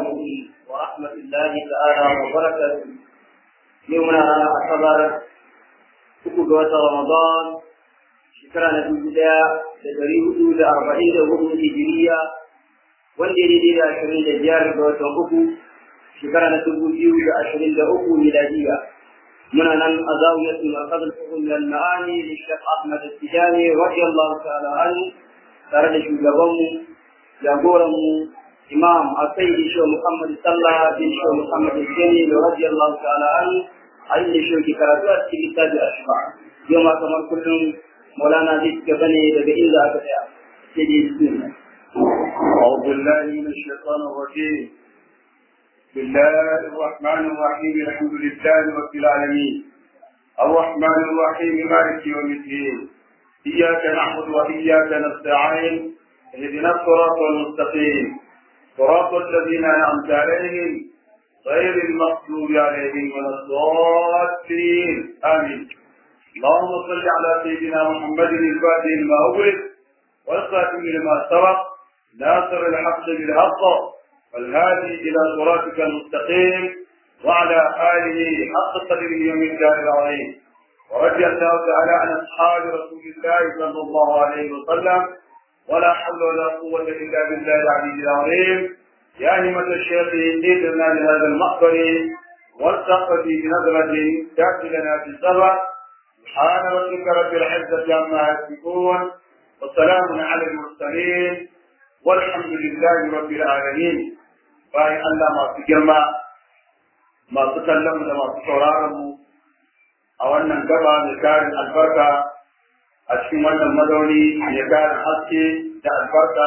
عليكم ورحمة الله تعالى وبركاته يومنا أصبر uku ga watan Ramadan shekara na dubu ɗaya da ɗari hudu da arba'in da hudu hijiriya wanda ya daidai da ashirin da biyar ga watan uku shekara na dubu biyu da ashirin da uku miladiya muna nan a zawiyar markazin hukum da ma'ani da shek Ahmad Tijani radiyallahu ta'ala anhu tare da shugabanmu jagoranmu imam asaidi shi Muhammad sallah bin shi Muhammad Jami radiyallahu ta'ala anhu a inda shi ke karatu a cikin littafi a shifa yau ma kamar kullum maulana zai ci gaba ne daga inda aka tsaya sai dai bismillah أعوذ بالله من الشيطان الرجيم بسم الله الرحمن الرحيم الحمد لله رب العالمين الرحمن الرحيم مالك يوم الدين إياك نعبد وإياك نستعين اهدنا الصراط المستقيم صراط الذين أنعمت عليهم غير المغضوب عليهم ولا الضالين آمين اللهم صل على سيدنا محمد الفاتح لما أغلق والخاتم لما سبق ناصر الحق بالحق والهادي إلى صراطك المستقيم وعلى آله حق قدره يوم الدار العظيم ورضي الله تعالى عن أصحاب رسول الله صلى الله عليه وسلم ولا حول ولا قوة إلا بالله العلي العظيم يا همة الشيخ إنيتنا لهذا المقبر والتقى في بنظرة تأتي لنا في السبع سبحان ربك رب العزة عما يصفون وسلام على المرسلين والحمد لله رب العالمين باي الله ما في جرما ما تكلم ما تشورارم a wannan gaba mai karin albarka a cikin wannan mazauni mai karin haske da albarka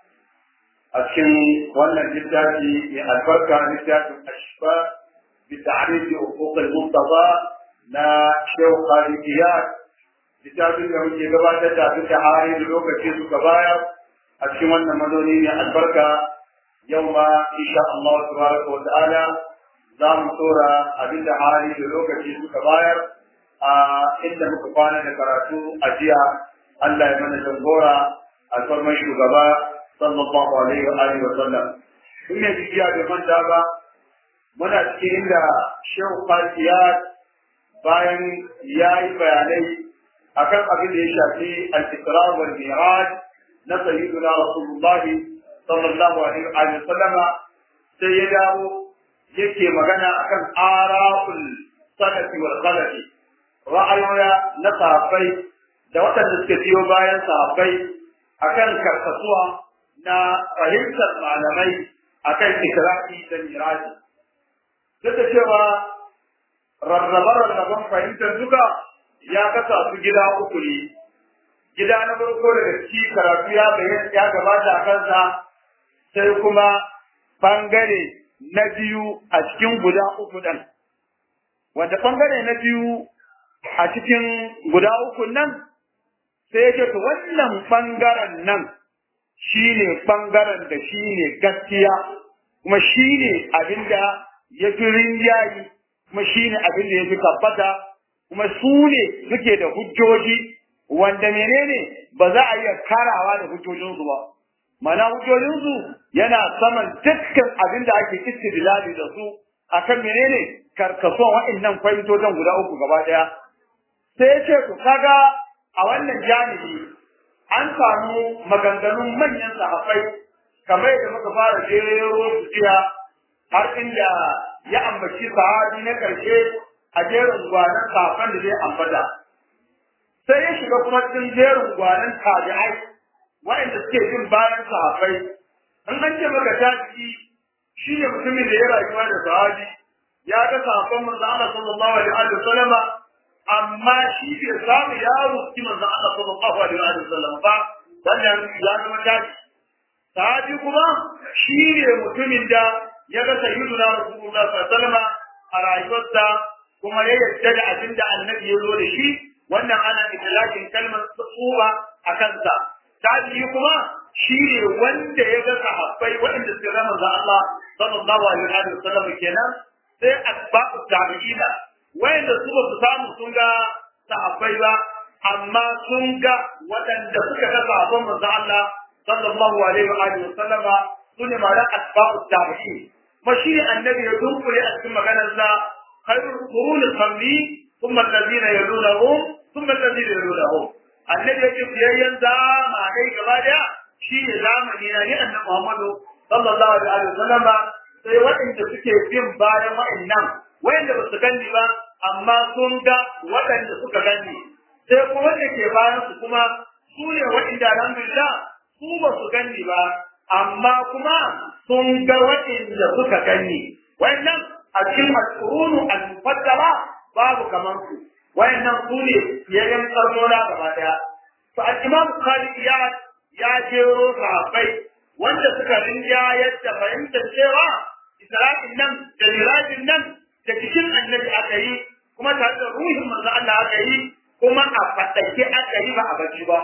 a cikin wannan littafi mai albarka littafin ashfa bi ta'rifi huquq al-mustafa na Sheikh Khalid Iyad littafin da muke gabatar da abin da hari da lokaci suka bayar a cikin wannan mazauni mai albarka yau ma insha Allah tabaraka wa ta'ala za mu tora abin da hari da lokaci suka bayar a inda muka kwana da karatu a jiya Allah ya mana jangora alfarman shugaba sallallahu alaihi wa alihi wa sallam in ne jiya bai manta ba muna cikin inda shehu fatiyat bayan ya yi bayanai akan abin da ya shafi al-isra wal mi'raj na sayyiduna rasulullah sallallahu alaihi wa sallama sai ya dawo yake magana akan ara'ul salafi wal khalafi ra'ayoya na sahabbai da waɗanda suka biyo bayan sahabbai akan karkasuwa na fahimtar malamai akan ikra'i da miraji duk da cewa rarraba-rarraban fahimtar duka ya kasa su gida uku ne gida na farko daga ciki karatu ya bayyana ya gabata a kansa sai kuma bangare na biyu a cikin guda uku ɗin wanda bangare na biyu a cikin guda uku nan sai ya ce to wannan ɓangaren nan shi ne ɓangaren da shi ne gaskiya kuma shi ne abin da ya fi rinjayi kuma shi ne abin da ya fi tabbata kuma su ne suke da hujjoji wanda menene ba za a iya karawa da hujjojinsu ba mana hujjojinsu yana saman dukkan abin da ake istidlali da su akan menene karkasuwan waɗannan fahimtocin guda uku gaba ɗaya sai ya ce ku kaga a wannan janibi an samu maganganun manyan sahabbai kamar yadda muka fara jero su jiya har inda ya ambaci sahabi na karshe a jerin gwanan sahabban da zai ambata sai ya shiga kuma cikin jerin gwanan tabi'ai waɗanda suke bin bayan sahabbai in an ce maka tabi'i shi ne mutumin da ya rayuwa da sahabi ya ga sahabban manzo Allah sallallahu alaihi wa sallama amma shi bai samu ya ruski manzon Allah sallallahu alaihi wa sallam ba wannan ya zama tashi sahabi kuma shi ne mutumin da ya ga sayyiduna rasulullah sallallahu alaihi wa sallam a rayuwarsa kuma ya yarda da abin da annabi ya zo da shi wannan ana itlaqin kalmar tsuwa a kansa tabi'i kuma shi ne wanda ya ga sahabbai waɗanda suka ga manzon Allah sallallahu alaihi wa sallam kenan sai asba'u tabi'ina wayanda su ba su samu sun ga sahabbai ba amma sun ga waɗanda suka ga sahabban manzo Allah sallallahu alaihi wa alihi wa sallama sune ma asba'u tabi'in mashi annabi ya dunkule a cikin maganarsa khairul quruni qarni thumma alladhina yalunahum thumma alladhina yalunahum annabi ya ce biyayyen zamanai gaba daya shi ne zamani na ni annabi Muhammadu sallallahu alaihi wa sallama sai waɗanda suke bin bayan waɗannan wayanda ba su gani ba amma sun ga waɗanda suka gani sai kuma wanda ke bayan su kuma su ne waɗanda alhamdulillah su ba su gani ba amma kuma sun ga waɗanda suka gani wayannan a cikin al-qurunu al-mufaddala babu kamar su wayannan su ne yayin karnona gaba daya to al-imam Khalid ya ya jero sahabbai wanda suka rinja yadda fahimtar cewa Isra'il nan da Mirajin nan da cikin annabi aka yi kuma tare da ruhin manzo Allah aka yi kuma a fadake aka yi ba a bacci ba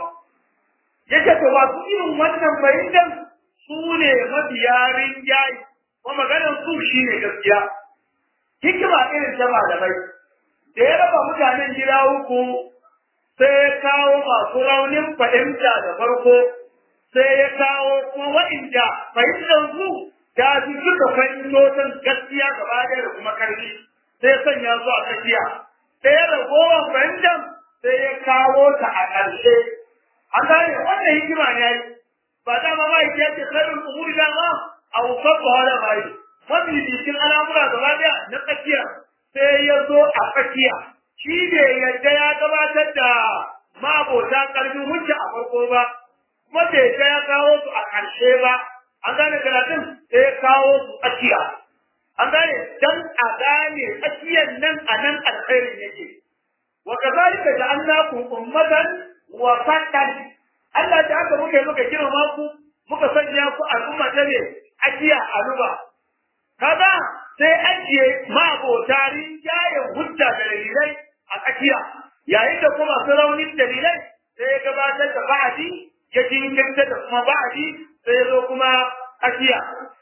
yake to ba su irin wannan fahimtar su ne mabiya rinjaye kuma maganar su shine gaskiya hikima irin ta malamai da ya raba mutanen gida uku sai ya kawo masu raunin fahimta da farko sai ya kawo kuma wa'inda fahimtar su ta fi duka fahimtocin gaskiya gaba ɗaya da kuma karfi sai sanya su a tsakiya sai ya ragowar fahimtar sai ya kawo ta a ƙarshe an gane wannan hikima ne yayi ba dama ma yake ce karin umuri dama a wusar ba wala ba yi mafi bikin al'amura gaba ɗaya na tsakiya sai ya zo a tsakiya shi ne yadda ya gabatar da mabota ƙarfin hujja a farko ba kuma bai ga ya kawo su a ƙarshe ba an gane karatun sai ya kawo su tsakiya an gane dan a gane tsakiyar nan a nan alkhairin yake wa kazalika ja'alnakum ummatan wa fatan Allah da aka muke muka girma ku muka sanya ku al'umma ta ne ajiya aluba kaga sai ajiye mabota rinjayen hujja da dalilai a tsakiya yayin da kuma su raunin dalilai sai ya gabatar da ba'adi ya jinkirta da kuma ba'adi sai ya zo kuma tsakiya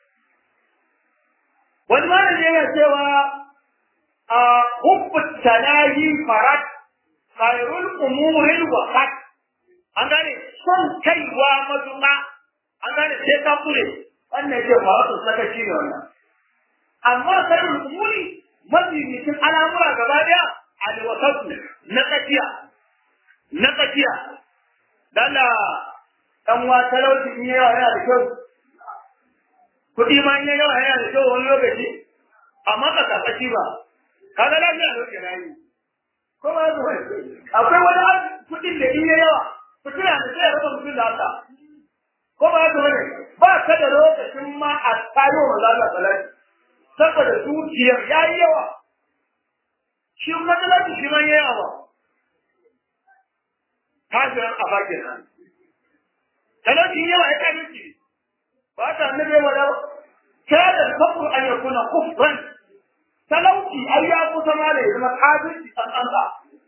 wani malami yana cewa a hubbu talahi farat khairul umuril waqat an gane son kaiwa mazuma an gane sai ka kure wannan ce ba wasu sakaci ne wannan amma khairul umuri mafificin al'amura gaba daya alwasatu na tsakiya na tsakiya dala dan wa talauci in yawa yana da kyau kuɗi ma in yawa yana da kyau wani lokaci amma ka tsaki ba kaga lafiya ne ke rayu ko ba su akwai wani kuɗin da in yawa fitina da sai ya raba mutum da Allah ko ba su bane ba ka da lokacin ma a tayo wa Allah salati saboda dukiyar yayi yawa shi kuma talauci shi man yawa ba kafiran a bakin nan talauci yawa ya kai miki ba ta annabi wa da kada kafur an yakuna kufran talauci ai ya kusa ma da ya zama kafirci an an ba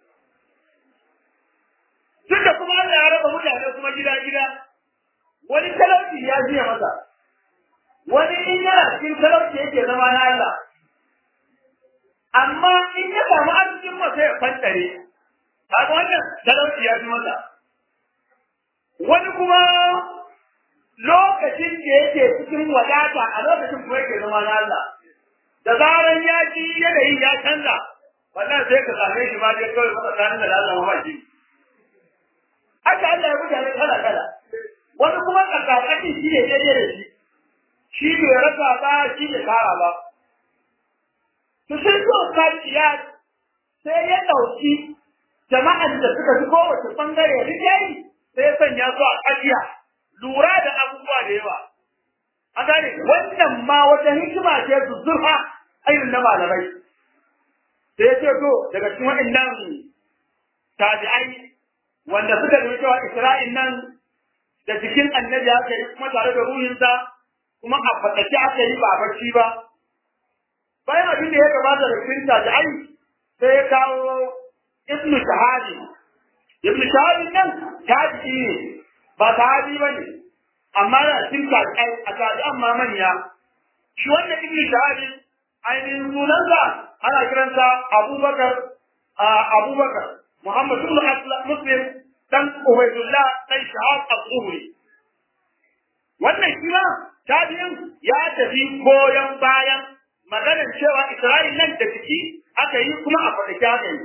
duk da kuma Allah ya raba mutane kuma gida gida wani talauci ya jiya masa wani in yana cikin talauci yake zama na Allah amma in ya samu arzikin masa ya fantare kaga wannan talauci ya fi masa wani kuma lokacin da yake cikin wadata a lokacin kuma yake zama na Allah da zaran ya ji yanayin ya canza wannan sai ka same shi ma dai kawai masa tsarin da Allah ma shi haka Allah ya mutane kala kala wani kuma tsakatsaki shi ne daidai da shi shi bai rasa ba shi bai kara ba to sai so kaciya sai ya ɗauki jama'an da suka fi kowace bangare rijayi sai ya sanya su a ƙarya lura da abubuwa da yawa an gane wannan ma wata hikima ce su zurfa irin na malamai sai ya ce to daga cikin waɗannan tabi'ai wanda suka nuna cewa Isra'il nan da jikin annabi aka yi kuma tare da ruhinsa kuma a fatake aka yi ba bacci ba bayan abin da ya gabata da cikin tabi'ai sai ya kawo ibnu shahadi ibnu shahadi nan tabi'i ne ba sahabi ba ne amma da cikin tabi'ai a tabi'an ma manya shi wannan ibnu shahadi ainihin sunansa ana kiransa abubakar abubakar muhammad ibn muslim dan ubaydullah dan shahab al-zuhri wannan shi ma tabi'in ya tafi goyon bayan maganar cewa Isra'il nan da jiki aka yi kuma a faɗake aka yi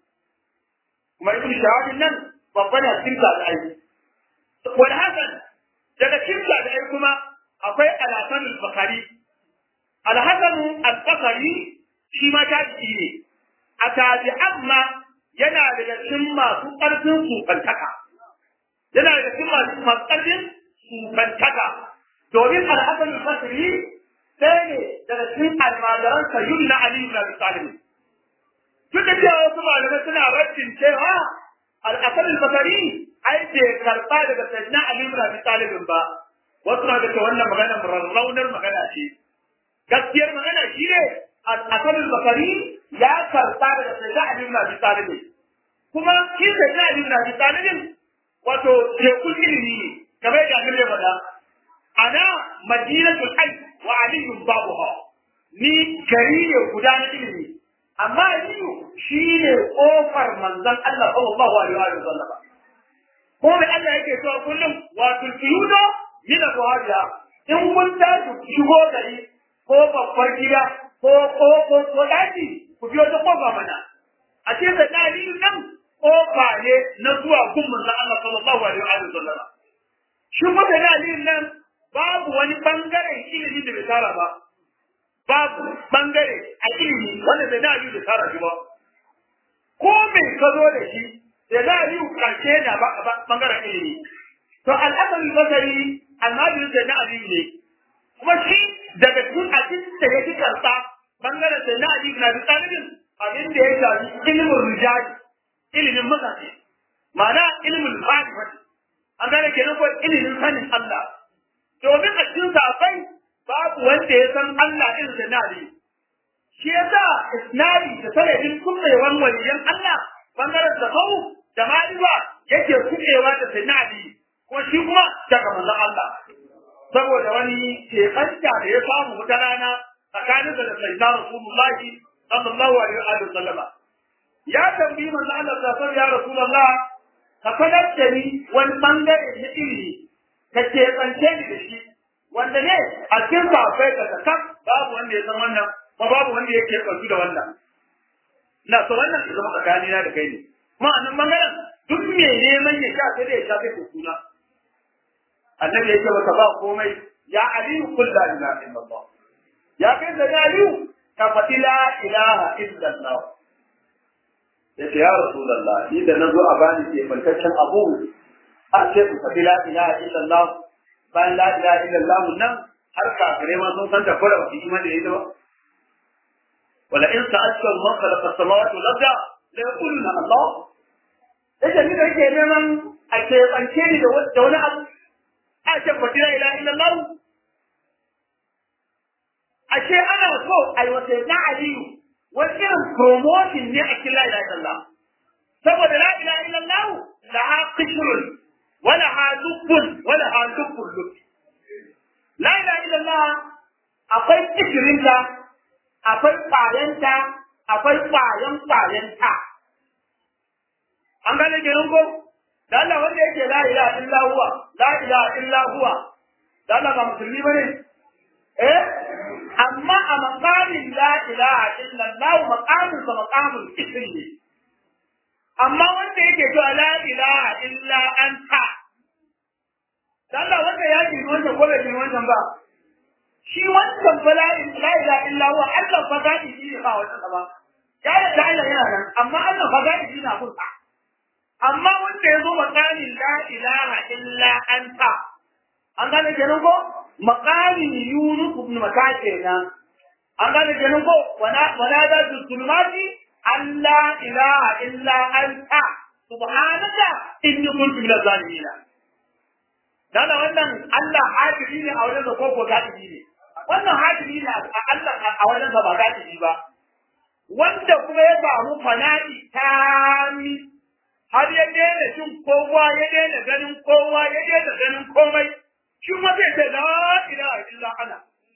kuma ibn shahabin nan babban a cikin da aiki wani hakan daga cikin da aiki kuma akwai alhassan al-bakari alhassan al-bakari shi ma ta jiki ne a tabi amma yana daga cikin masu ƙarfin sufantaka yana daga cikin masu ƙarfin sufantaka domin alhassan al-bakari ɗaya ne daga cikin almajiran sayyid na ali ibn abi talib duk da cewa wasu malamai suna raddin cewa al'asar al-basari ai bai karɓa daga sayyidina ali ibn abi talib ba wasu na da wannan magana rarraunar magana ce gaskiyar magana shi ne al'asar al-basari ya karɓa daga sayyidina ali ibn abi talib kuma shi sayyidina ali ibn abi talib wato tekun ilimi ne kamar yadda annabi ya faɗa ana madinatul hayy wa aliyun babuha ni gari ne guda na ilimi amma aliyu shi ne kofar manzon Allah sallallahu alaihi wa sallam ko da Allah yake cewa kullum wa tulfiyuno min abwaja in kun tashi shigo gari ko babbar gida ko ko ko ko daji ku biyo ta kofa mana a ce da aliyu nan kofa ne na zuwa gun manzon Allah sallallahu alaihi wa sallam shi kuma da aliyu nan babu wani bangaren ilimi da bai tara ba babu bangare a ilimi wanda bai da da tara shi ba ko mai ka zo da shi da za a yi karshe da bangaren ilimi to al'asar basari annabi da na aliyu ne kuma shi daga cikin abin da ya fi karɓa bangaren da na aliyu na bi tsalibin abin da ya shafi ilimin rijali ilimin mutane ma'ana ilimin ma'rifati an gane kenan ko ilimin sanin Allah domin a cikin safai babu wanda ya san Allah irin da nari shi yasa isnadi da sanadin kummewan waliyan Allah bangaren da hau da ma'rifa yake kumewa da sanadi ko shi kuma daga manzon Allah saboda wani keɓanta da ya samu wata rana tsakanin da sayyidina Rasulullahi sallallahu alaihi wa sallama ya tambayi manzon Allah sallallahu alaihi ya Rasulullah ka fadar da ni wani bangare na ilimi ka keɓance ni da shi wanda ne a cikin safai ka kan babu wanda ya san wannan ba babu wanda ya keɓantu da wannan na so wannan ya zama tsakanina da kai ne ma'anin bangaren duk me neman ya sha sai da ya sha sai ko suna annabi ya ce masa ba komai ya aliyu kullu la ilaha illallah ya kai da aliyu ka faɗi la ilaha illallah ya ce ya rasulullah ni da nazo a bani ke fantaccen abu a ce ku faɗi la ilaha illallah bayan la ilaha illallah nan har kafirai ma sun san da fara ba imani da ita ba wala in sa'alta man khalaqa as-samawati wal arda la yaquluna Allah yace ni da yake neman a ke bance ni da wani abu a ce ba la ilaha illallah ashe ana so a yi wata na aliyu wani irin promotion ne a cikin la ilaha illallah saboda la ilaha illallah la ha qishrun wala ha lubbun wala ha lubbun lubb la ilaha illallah akwai kishirinta akwai ƙwayanta akwai ƙwayan ƙwayanta an gane kenan ko da Allah wanda yake la ilaha illa huwa la ilaha illa huwa da Allah ba musulmi bane eh amma a maqamin la ilaha illa Allah maqamin sa maqamul isri ne amma wanda yake cewa la ilaha illa anta da Allah wanda ya ji wannan ko bai ji wannan ba shi wancan fa la ilaha illa huwa Allah fa gadi shi ne ba wannan ba ya da Allah yana nan amma Allah fa gadi shi na kunsa amma wanda ya zo makamin la ilaha illa anta an gane kenan ko makamin yunus ibn maka kenan an gane kenan ko wana wana da zulmati alla ilaha illa anta subhanaka inni kuntu minaz zalimin dana wannan Allah hadiri ne a wajen da koko hadiri ne wannan hadiri ne a Allah a wajen da ba hadiri ba wanda kuma ya samu fana'i tami har ya daina jin kowa ya daina ganin kowa ya daina ganin komai shi ma zai ce la ilaha illa ana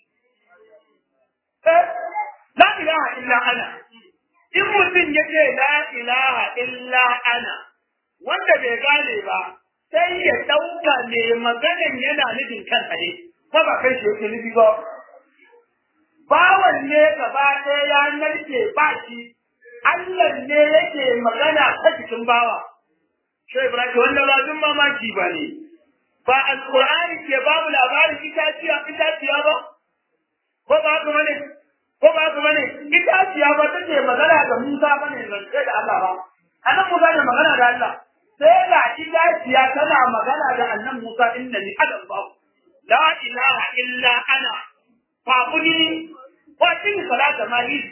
eh la ilaha illa ana in mutum ya ce la ilaha illa ana wanda bai gane ba sai ya dauka ne maganan yana nufin kansa ne ba ba kai shi yake nufi ba bawan ne gaba ɗaya ya narke ba shi Allah ne yake magana ta cikin bawa Shai Ibrahim wannan ba dun mamaki ba ne ba alƙur'ani ke babu labarin itaciya itaciya ba ko ba haka bane ko ba haka bane itaciya ba take magana da Musa bane zance da Allah ba annan Musa ne magana da Allah sai ga itaciya tana magana da annan Musa inna ni adam ba la ilaha illa ana fa'budini wa tin salata ma yi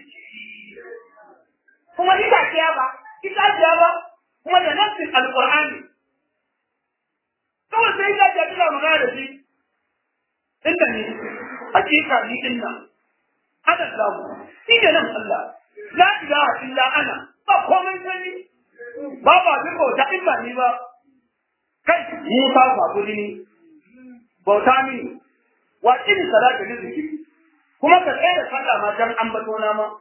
kuma itaciya ba itaciya ba kuma da nassin alqur'ani kawai sai itaciya tana magana da shi inda ni hakika ni inna ana zamu ni ne nan Allah la ilaha illa ana ba komai sani ba ba bin bauta in ba ni ba kai Musa fa kudi ni bauta mini wa in salatu li zikri kuma ka tsaya da sallah ma dan ambato na ma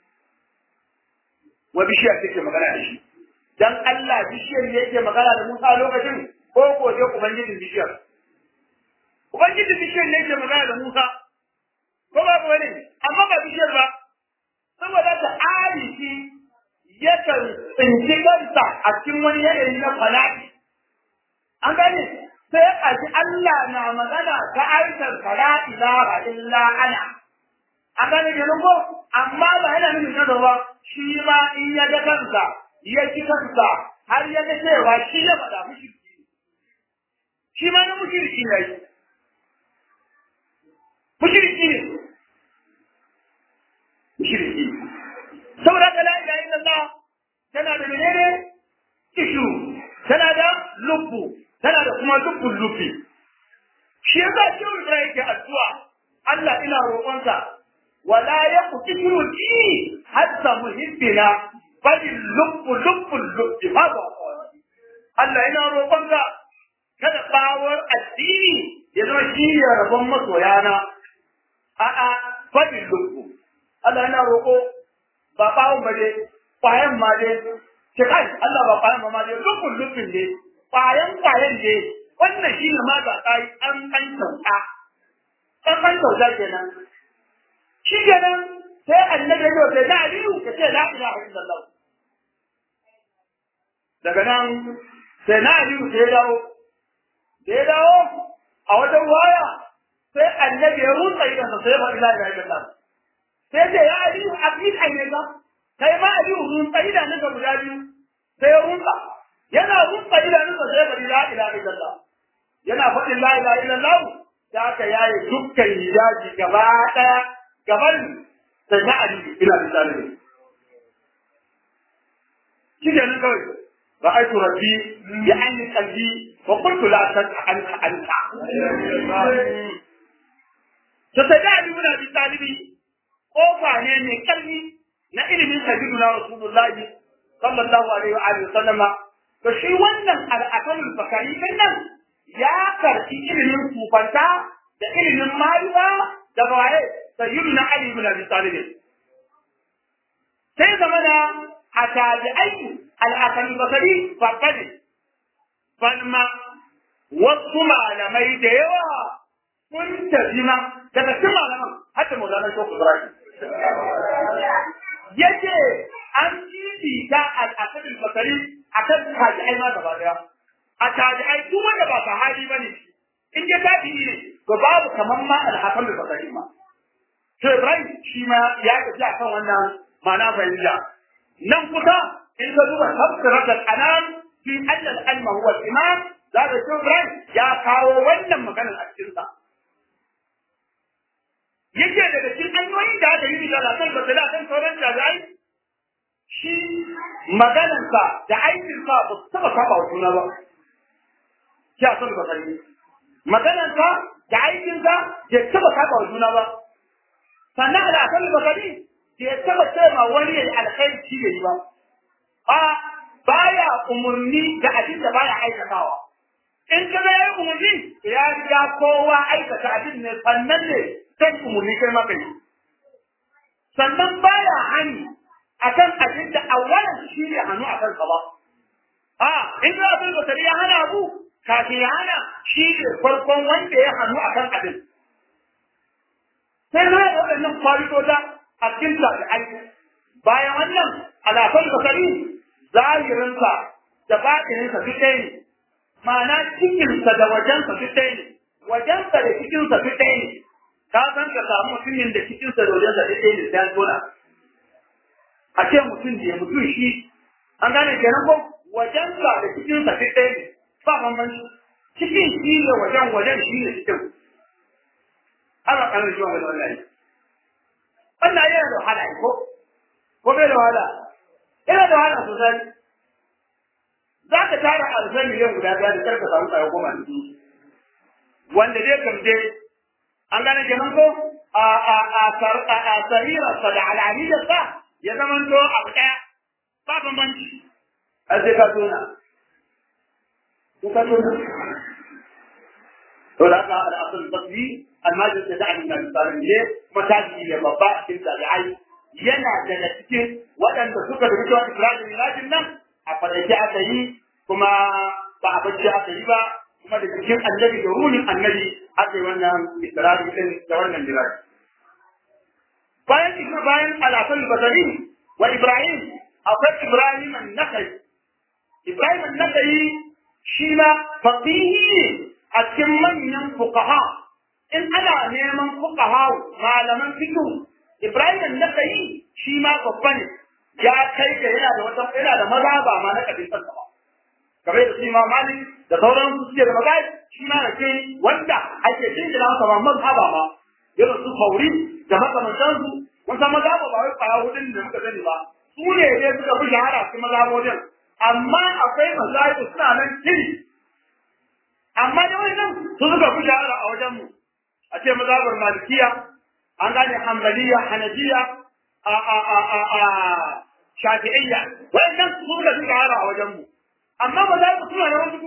wa bishiya take magana da shi dan Allah bishiyar ne yake magana da Musa lokacin ko ko je ubangijin bishiyar ubangijin bishiyar ne yake magana da Musa ko ba ko ne amma ba bishiyar ba saboda ta arifi yakan tsinci kansa a cikin wani yanayi na fala'i an gane sai a ji Allah na magana ta aikin fala ilaha illa ana an gane kenan ko amma ba yana nufin na ba shi ma in ya ga kansa ya ji kansa har ya ga cewa shi ya faɗa mushriki shi ma na mushriki ne mushriki ne mushriki saboda ka la ilaha illallah tana da menene ishu tana da lubbu tana da kuma lubbun lubbi shi yasa shi Ibrahim yake addu'a Allah ina roƙonka wala yaku ishu ji hatta muhibbina bal lubbu lubbu lubbi haba Allah ina roƙonka kada bawar addini ya zama shi ya rabon masoyana a'a bal lubbu Allah ina roƙo ba bawon ba dai kwayan ma dai ce kai Allah ba kwayan ba ma dai lukun lukun dai kwayan kwayan dai wannan shi ne ma ga kai an kan kyauta an kan kyauta kenan shi kenan sai annabi ya ce da aliyu ka ce la ilaha illallah daga nan sai na aliyu sai ya dawo da ya dawo a wajen waya sai annabi ya rutsa idan sai ya faɗi la ilaha illallah sai ce ya aliyu aqid ayyaka kai ma aliyu rutsa idanunka guda biyu sai ya rutsa yana rutsa idanunka sai ya faɗi la ilaha illallah yana faɗin la ilaha illallah da aka yaye dukkan hijabi gaba ɗaya gaban sai na aliyu ina da zalimi shi ke nan kawai رأيت ربي يعني قلبي وقلت لا تدع أنت أنت فتدعني من أبي طالب kofa ne mai karni na ilimin sabidu na rasulullahi sallallahu alaihi wa alihi sallama to shi wannan al'akalul bakari din nan ya karbi ilimin kufanta da ilimin marifa da waye sayyidu na ali ibn abi talib sai zama da a tabi'ai al'akalul bakari fakadi falma wasu malamai da yawa sun tafi ma daga cikin malaman hatta maulana shokku ibrahim yace an fifita al'asabin bakari a kan tabi'ai ma gaba daya a tabi'ai duk wanda ba sahabi bane in ya tabi'i ne to babu kaman ma al'asabin bakari ma to Ibrahim shi ma ya tafi akan wannan ma'ana fahimta nan kusa in ka duba tafsirat al-anam fi anna al-ilma huwa al-imam za ka Ibrahim ya kawo wannan maganar a cikin sa yake daga cikin hanyoyin da aka yi da lafiyar basira kan sauran jami'ai shi maganarsa da aikinsa ba su taɓa saba wa juna ba shi a son basari maganarsa da aikinsa bai taɓa saba wa juna ba sannan da akan basari bai taɓa cewa wani ya yi alkhairi shi ya yi ba a baya umarni da abin da baya aikatawa in ka ya yi umarni ya riga kowa aikata abin ne sannan ne zan umarni kai maka yi. Sannan baya hani a kan abin da awalan shi ne hannu a kansa ba. A, in za a bai ya hana abu, kafin ya hana shi ne farkon wanda ya hannu a kan abin. sai zai da waɗannan kwalitota a cikin tabi'ai bayan wannan alafal basari zahirinsa da batininsa duk ɗaya ne ma'ana cikinsa da wajensa duk ɗaya ne wajensa da cikinsa duk ɗaya ne ka san ka samu mutumin da cikinsa da wajensa duk ɗaya ne sai an tona a ce mutum da ya mutum shi an gane kenan ko wajensa da cikinsa duk ɗaya ne ba bambanci cikin shi ne wajen wajen shi ne cikin ana kanar shi wani wallahi wannan yana da wahala ko ko bai da wahala yana da wahala sosai za ka tara alfai miliyan guda biyar da karka samu kayan goma da su wanda zai kamje an gane kenan ko a a a a a sarira sa da alaliyar sa ya zama to abu daya ba bambanci a sai ka tona ko ka tona to da haka al'asul basri almajin da da'ani na misalin ne kuma taji ne babba a cikin tabi'ai yana daga cikin waɗanda suka da cewa Ibrahim Milajin nan a fadace aka yi kuma ba a bacci aka yi ba kuma da cikin annabi da ruhin annabi aka yi wannan Ibrahim din da wannan Milajin. Bayan Ibn bayan Alafan Basari wa Ibrahim akwai Ibrahim an-Nakai. Ibrahim an-Nakai shi ma faqihi a cikin manyan fuqaha in ana neman fuqaha malaman fiqh Ibrahim da kai shi ma babba ne ya kai ga yana da wata yana da maza ba ma na kabin kansa ba kamar da shi ma mali da sauran su suke da maza shi ma da ke wanda ake jin da masa ba mazhaba ma irin su fauri da makamantan su mun san maza ba wai kwaya hudun da muka sani ba su ne dai suka fi shahara cikin mazhabodin amma akwai mazhabi suna nan tiri amma da wannan su suka fi shahara a wajen mu a ce mazhabar malikiya an gane hambaliya hanafiya a a a a a shafi'iyya wannan su da suka hara a wajen mu amma ba za ku suna da wasu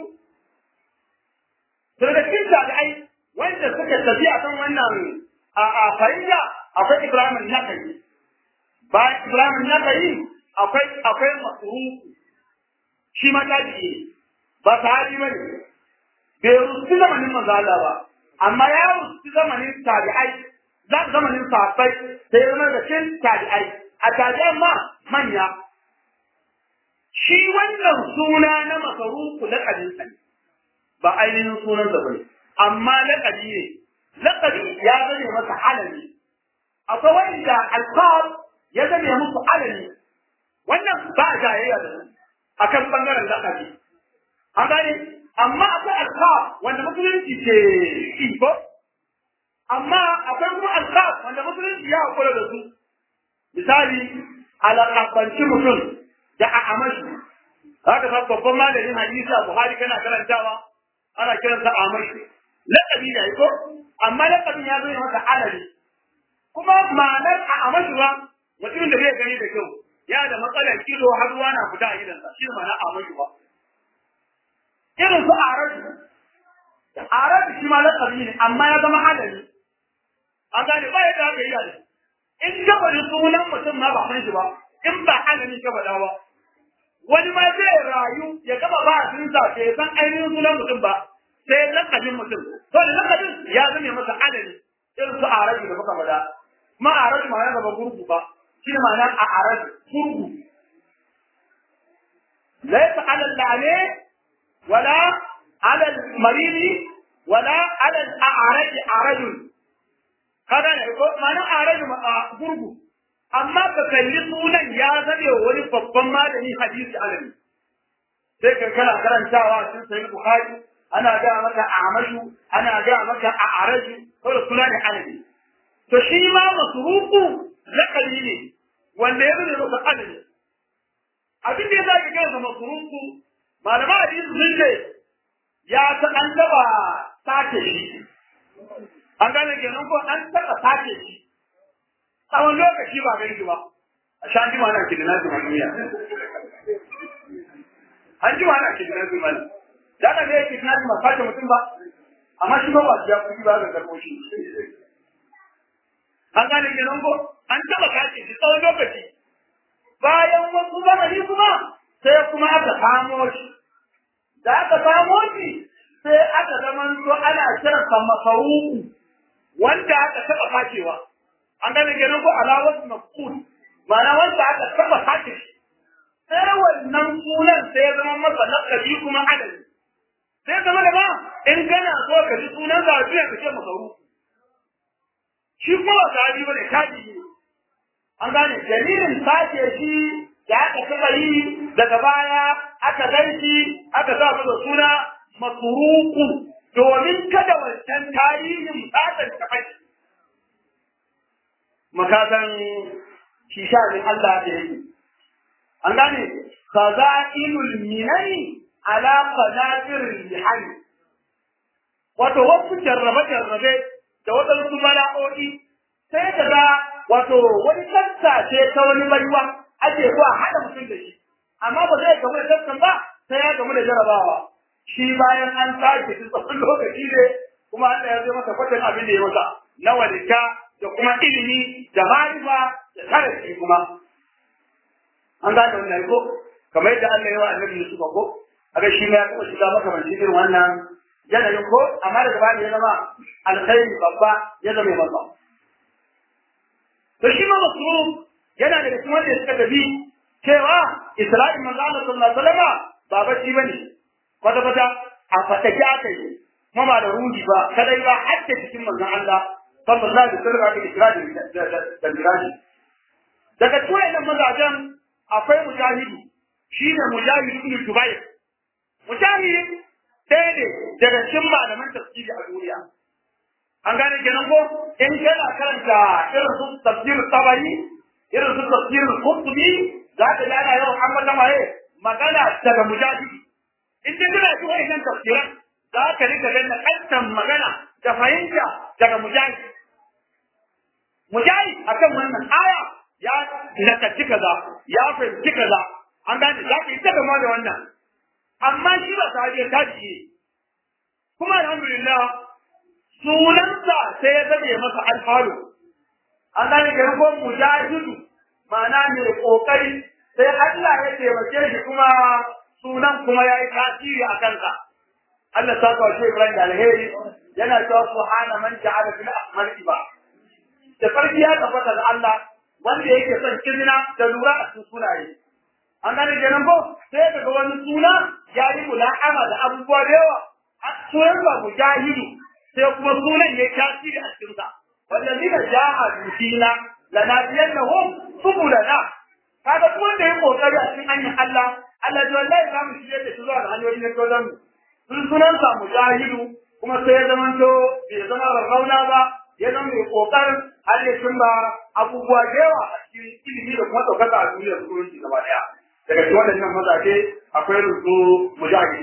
daga cikin tabi'ai wanda suka tafi a kan wannan a a fariya akwai Ibrahim Nakai bayan Ibrahim Nakai akwai akwai Masruku shi ma tabi'i ba sahabi bane bai rusu zamanin manzo Allah ba amma ya rusu zamanin tabi'ai za ka zamanin sahabbai sai ya zama da cin tabi'ai a tabi'an ma manya shi wannan suna na masarufu laƙabin sa ba ainihin sunan sa bane amma laƙabi ne laƙabi ya zame masa alami akwai wanda alfahar ya zame musu alami wannan ba a jayayya da su akan bangaren laƙabi an gane amma akwai alfahar wanda musulunci ke iko amma akwai kuma alƙaf wanda musulunci ya hakura da su misali alaƙabanci mutum da a amashi haka sa babban malamin hadisi a buhari kana karantawa ana kiransa amashi laƙabi ne ko amma laƙabin ya zo masa alali kuma ma'anar a amashi ba mutumin da zai gani da kyau ya da matsalar kilo har ruwa na fita a gidansa shi ma'ana amashi ba irin su arabi arabi shi ma laƙabi ne amma ya zama alali an gane ba yadda aka yi da in ka faɗi sunan mutum ma ba san shi ba in ba halin ka faɗa ba wani ma zai rayu ya gaba ba sun sa ya san ainihin sunan mutum ba sai lakabin mutum to da lakabin ya zame masa adali irin su arabi da muka faɗa ma arabi ma ya zama gurgu ba shi ne ma'ana a arabi gurgu laysa ala al-la'ani wala ala al-maridi wala ala al-a'raj arajul kaga ne ko mana arabi a gurgu amma ka kalli sunan ya zabe wani babban malami hadisi alami sai ka kana karantawa sun sai bukhari ana ga maka amashu ana ga maka a araji ko da sunan alami to shi ma masruku lakali ne wanda ya zabe maka alami abin da ya zaki kansa masruku malama hadisi sun ce ya ta an taba sake shi an gane kenan ko an taɓa sace shi tsawon lokaci ba gani ba a sha jima na kidina su duniya an jima na kidina su mani da na zai kidina su masu sace mutum ba amma shi ba ba su ya kuɗi ba ga karɓo shi an gane kenan ko an taɓa sace shi tsawon lokaci bayan wasu zamani kuma sai kuma aka samo shi da aka samo shi sai aka zama ana kiransa masaruku wanda aka taɓa fakewa an gane kenan ko alawar maf'ul ma'ana wanda aka taba sake shi sai wannan sunan sai ya zama masa lakabi kuma adadi sai zama da ba in kana so ka ji sunan zabiya ka ce masaru shi kuma ba sahabi bane tabi ne an gane dalilin sake shi da aka taba yi daga baya aka ganshi aka sa masa suna masuruku domin kada wancan tarihin tsatsar ta fashi makasan shi sha'anin Allah da yake an gane khaza'inul minani ala qadatir lihan wato wasu jarrabe jarrabe da wadansu bala'o'i sai ka ga wato wani tassa ce ta wani baiwa ake zuwa haɗa mutum da shi amma ba zai gamu da tassan ba sai ya gamu da jarabawa shi bayan an tashi shi tsawon lokaci ne kuma Allah ya zai masa kwatan abin da ya masa na walita da kuma ilimi da marifa da tarihi kuma an gane wannan ko kamar yadda Allah ya wa annabi Yusuf ko aga shi ma ya kuma shiga maka ban irin wannan yanayin ko amma daga bani ya zama alkhairi babba ya zama masa to shi ma masruf yana da cikin wanda suka tafi cewa Isra'il manzo Allah sallallahu alaihi wasallam ba bacci bane kwata kwata a fatake aka yi kuma ba da ruhi ba kadai ba har da cikin manzon Allah sallallahu alaihi wasallam aka Isra'il da Miraji daga cikin wannan mazajen akwai mujahidi shine mujahid ibn Jubair mujahid ɗaya ne daga cikin malaman tafsiri a duniya an gane kenan ko in kana karanta irin su tafsir tabari irin su tafsir qurtubi za ka ga yawan amma da waye magana daga mujahid in dai kana ji wannan tafsiran za ka rika ganin kantan magana da fahimta daga mujahid mujahid akan wannan aya ya lakaci kaza ya fahimci kaza an gane za ka yi ta gama da wannan amma shi ba sahabi ta ji kuma alhamdulillah sunansa sai ya zame masa alfaru an gane ga ko mujahidu ma'ana mai kokari sai Allah ya taimake shi kuma sunan kuma ya yi tasiri a kansa Allah ta kawo shi Ibrahim da alheri yana cewa subhana man ja'ala fil ahmar iba da farki ya tabbata da Allah wanda yake son kirina da lura a cikin sunaye an gane kenan ko sai daga wani suna ya yi mula'ama da abubuwa da yawa a sunan ba mujahidu sai kuma sunan ya tasiri a cikinsa wallazina jahadu fina lanadiyannahum subulana kaga duk wanda ya kokari a cikin hanyar Allah Allah ya wallahi za mu shirye da shi zuwa ga hanyoyin da dole mu sun sunan sa mujahidu kuma sai ya zama to bai zama rarrauna ba ya zama mai kokarin har ya cimma abubuwa da yawa a cikin ilimi da kuma ɗaukaka a duniyar musulunci gaba ɗaya daga cikin waɗannan mazaje akwai rusu mujahid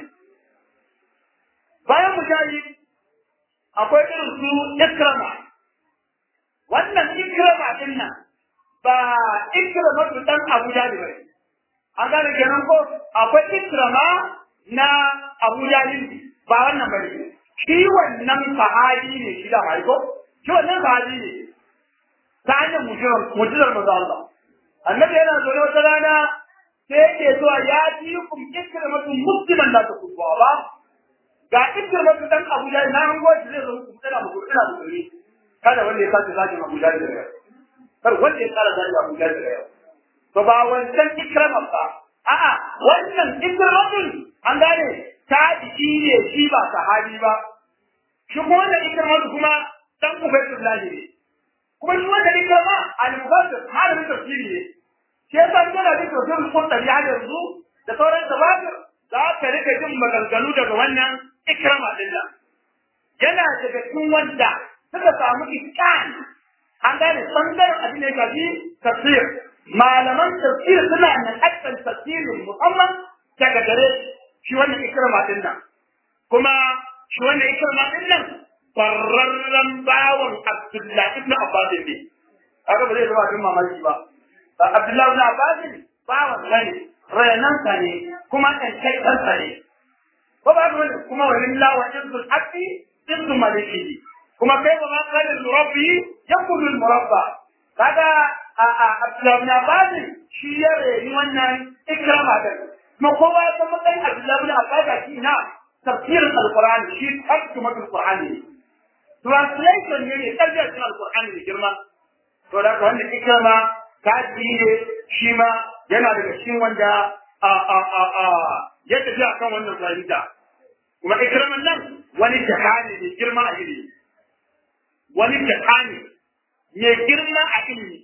bayan mujahid akwai irin su ikrama wannan ikrama din nan ba ikrama su dan Abu Jahil bane an gane kenan ko akwai ikrama na Abu Jahil ba wannan bane shi wannan sahabi ne shi da mai ko shi wannan sahabi ne ta hanyar mujirar mujirar manzo Allah annabi yana zo wata rana sai yake zuwa ya ji kum ikramatu musliman la takubba ba ga ikramatu dan Abu Jahil na hango shi zai zo ku tsara mu ina musulmi kada wanda ya sace zaki Abu Jahil da yau kar wanda ya tsara zaki Abu Jahil da yau to ba wancan ikraman ba a'a wannan ikramatun an gane ta jiki ne shi ba sahabi ba shi kuma wannan ikramatu kuma dan Ubaydullah ne kuma shi wannan ikrama al-mufassir malamin tafsiri ne shi yasa kana da tafsirin Qur'ani har yanzu da sauran tafsir za ka rika jin maganganu daga wannan ikrama din nan yana daga cikin wanda suka samu iskan an gane bangaren abin da ya shafi tafsir malaman tafsir suna nan aksan tafsirin musamman daga gare shi wannan ikrama din nan kuma shi wannan ikrama din nan bararren bawan Abdullahi ibn Abbas ne haka ba zai zama abin mamaki ba Abdullahi ibn Abbas bawan ne rayanan sa ne kuma ɗan kai ɗansa ne ko ba ga wani kuma wani lawa izzul haqqi izzul maliki kuma kai ba ma kana rabbi yakulu al murabba kaga a a Abdullahi ibn Abbas shi ya reni wannan ikrama da kuma kowa ya san matsayin Abdullahi ibn Abbas shi na tafsirin alqur'ani shi tarjumatul qur'ani translation ne ne tafsirin alqur'ani ne girma to da ka wanda ikrama tabi'i ne shi ma yana daga cikin wanda a a a a ya tafi akan wannan fahimta kuma ikraman nan wani jahani ne girma a ilimi wani jahani ne girma a ilimi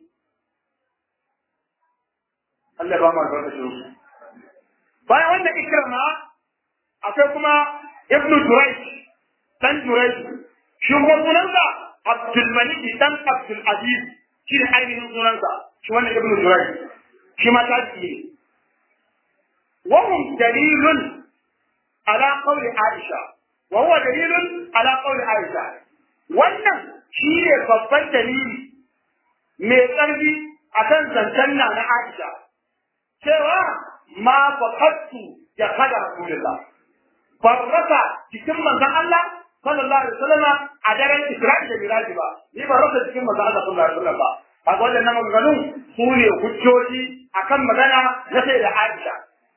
Allah ba ma ga shi bayan wannan ikrama akwai kuma ibnu Jurayj dan Jurayj shi kuma sunansa Abdul Malik dan Abdul Aziz shi ne ainihin sunansa shi wannan ibnu Jurayj shi ma tabi'i ne wa hum dalilun ala qawli Aisha wa huwa dalilun ala qawli Aisha wannan shi ne babban dalili mai ƙarfi akan zancen na na Aisha cewa ma faqattu ya kada Rasulullah barraka cikin manzon Allah sallallahu alaihi wasallam a daren Isra'i da Miraji ba ni ba rasa cikin manzon Allah sallallahu alaihi wasallam ba a wannan nan maganganun su ne hujjoji akan magana na sai da Aisha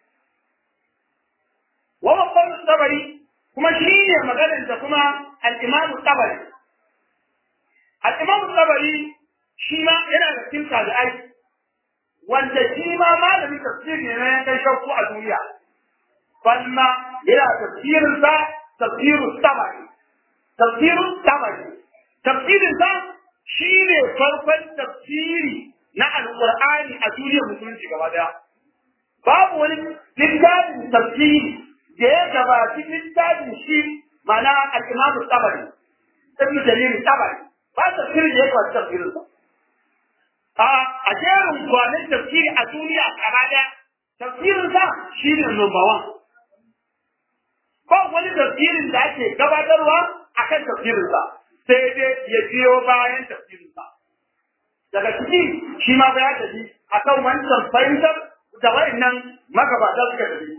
wa babban sabari kuma shi ne maganar da kuma al-Imam Tabari al-Imam Tabari shi ma yana da cikin tabi'ai wanda shi ma malamin tafsiri ne na yankan shakku a duniya balma yana tafsirin sa tafsiru tabari tafsiru tabari tafsirin sa shine farkon tafsiri na alqur'ani a duniyar musulunci gaba daya babu wani littafin tafsiri da ya gabaci littafin shi ma'ana al-imam tabari ibn jarir tabari ba tafsirin da ya gabaci tafsirin sa a a jerin kwanan tafsiri a duniya gaba daya tafsirin sa shine number one ba wani tafsirin da ake gabatarwa akan tafsirinsa sai dai ya biyo bayan tafsirinsa daga ciki shi ma ya tafi akan wancan fahimtar da wayannan magabata suka tafi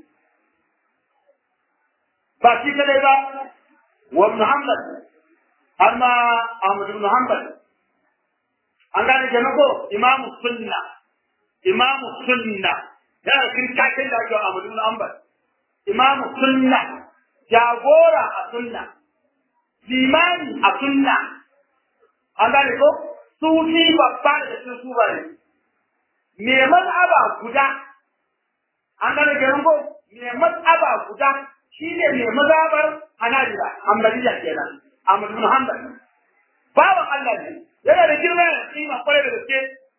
ba shi kadai ba wa Muhammad har ma Ahmad ibn Hanbal an gane kenan ko imamu sunna imamu sunna yana cikin kakin da ake Ahmad ibn Hanbal imamu sunna jagora a sunna, limani a sunna, an gane ko sufi babba da cikin suba ne, me maz'aba guda, an gane garin ko me maz'aba guda shi ne me mazabar hanajira, hambaliya kenan, Ahmad bin Hanbal. Bawan Allah ne, yana da girma da kima kwarai da gaske.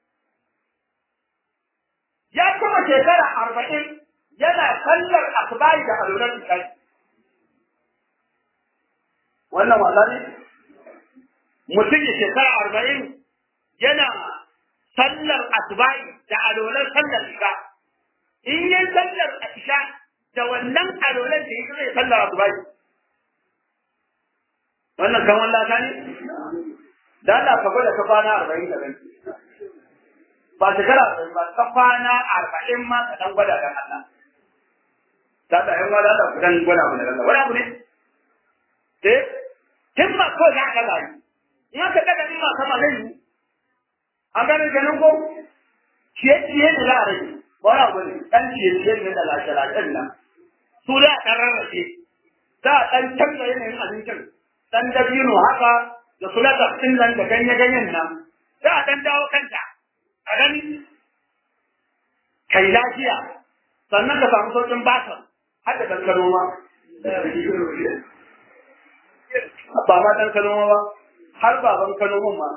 Ya kuma shekara arba'in yana sallar asibari da alurar isha'i. wannan wasa ne mutum ya shekara arba'in yana sallar asubai da alolar sallar isha in yi sallar isha da wannan alolar da yake zai sallar asubai wannan kan wallata ne da Allah ka gwada ka kwana arba'in da ganci ba shekara arba'in ba ka kwana arba'in ma ka dan gwada kan Allah ta da yan wada da ku dan gwada mu da Allah wani abu ne eh himma ko za ka rayu in aka daga himma sama zai yi an gane ganin ko ciye ciye da za a rage ba wani abu ne dan ciye ciye ne da lashe lashen nan su da a ɗan rarrafe za a ɗan canza yanayin abincin ɗan dabino haka da sulatar ɗin nan da ganye ganyen nan za a ɗan dawo kanta a gani kai lafiya sannan ka samu sauƙin basar har da ɗan ma ba ma ɗan kano ba har baban kano ma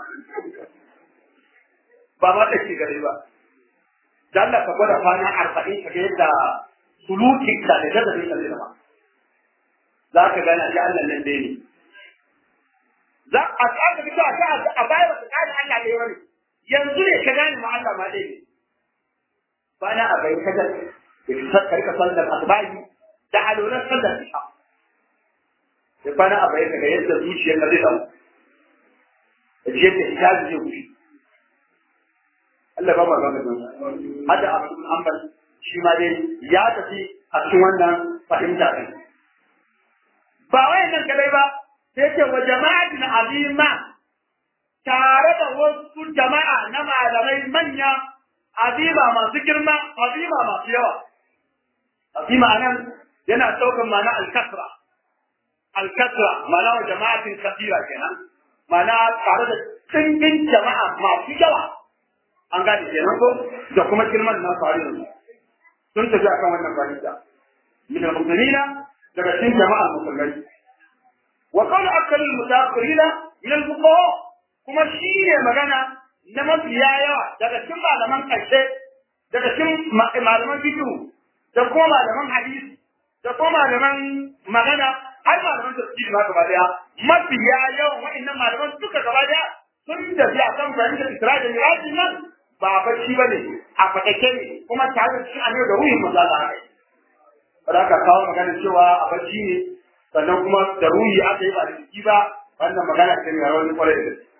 ba ma ɗake gare ba da Allah ka gwada kwana arba'in ka ga yadda sulukin ka da gaza bai kalli ba za ka gane shi Allah nan dai ne za a tsaka fito a a baya ba ka gane Allah dai wani yanzu ne ka gane ma Allah ma dai ne bana a bai ka ga ka rika sallar asbahi da alolan sallar isha da kwana a bayan daga yadda zuciyar ka zai samu da ji yadda hijabi zai wuce Allah ba ma ba ka hada abu ambal shi ma dai ya tafi a cikin wannan fahimta ɗin ba wayan nan kadai ba sai ce wa jama'atin azima tare da wasu jama'a na malamai manya azima masu girma azima masu yawa azima nan yana ɗaukar ma'ana al-kasra الكثرة معناه جماعة كثيرة كنا ma'ana tare da tsindin jama'a masu yawa an gane kenan ko da kuma girman na faru yanzu sun tafi akan wannan fahimta min al-muslimina daga cikin jama'a musulmai wa qala akal al-mutaqirina min al-fuqaha kuma shi ne magana na mafiya yawa daga cikin malaman ƙarshe daga cikin malaman fiqh da kuma malaman hadisi da kuma malaman magana har malaman tafsiri ma gaba daya mafiya yawan wa'annan malaman duka gaba daya sun tafi akan fahimtar Isra'ila da Mirajin nan ba a bacci ba ne a fatake ne kuma tare da cikin annabi da ruhin maza da aka yi ba ka kawo magana cewa a bacci ne sannan kuma da ruhi aka yi ba da jiki ba wannan magana ce mai rawar kwarai da gaske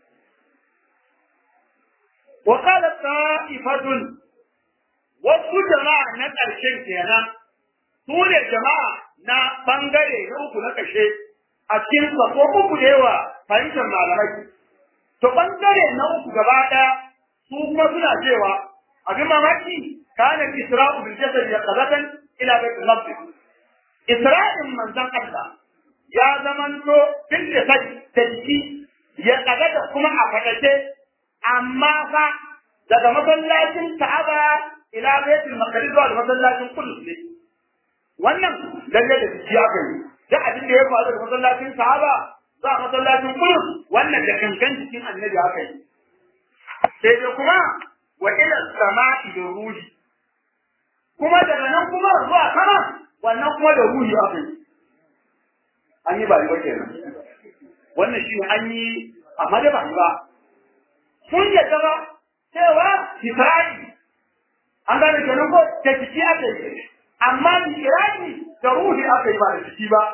wa qala ta'ifatun wasu jama'a na ƙarshen kenan su ne jama'a na bangare na uku na ƙarshe a cikin ko uku da yawa fahimtar malamai to bangare na uku gaba ɗaya su kuma suna cewa abin mamaki kana isra'u bil jasad ya qadatan ila bayt al-maqdis isra'in manzon Allah ya zamanto bil jasad da jiki ya qadata kuma a fadace amma fa daga masallacin Ka'aba ila bayt al-maqdis zuwa masallacin Qudus ne wannan lalle da jiki aka yi da abin da ya faru da masallacin Ka'aba zuwa masallacin Qudus wannan da kankan jikin annabi aka yi sai dai kuma wa ila sama'i da ruhi kuma daga nan kuma zuwa sama wannan kuma da ruhi aka yi an yi ba ba kenan wannan shi an yi amma da ba yi ba sun yadda ba cewa Isra'i an gane kenan ko da jiki aka yi amma Isra'i da ruhi aka yi ba da jiki ba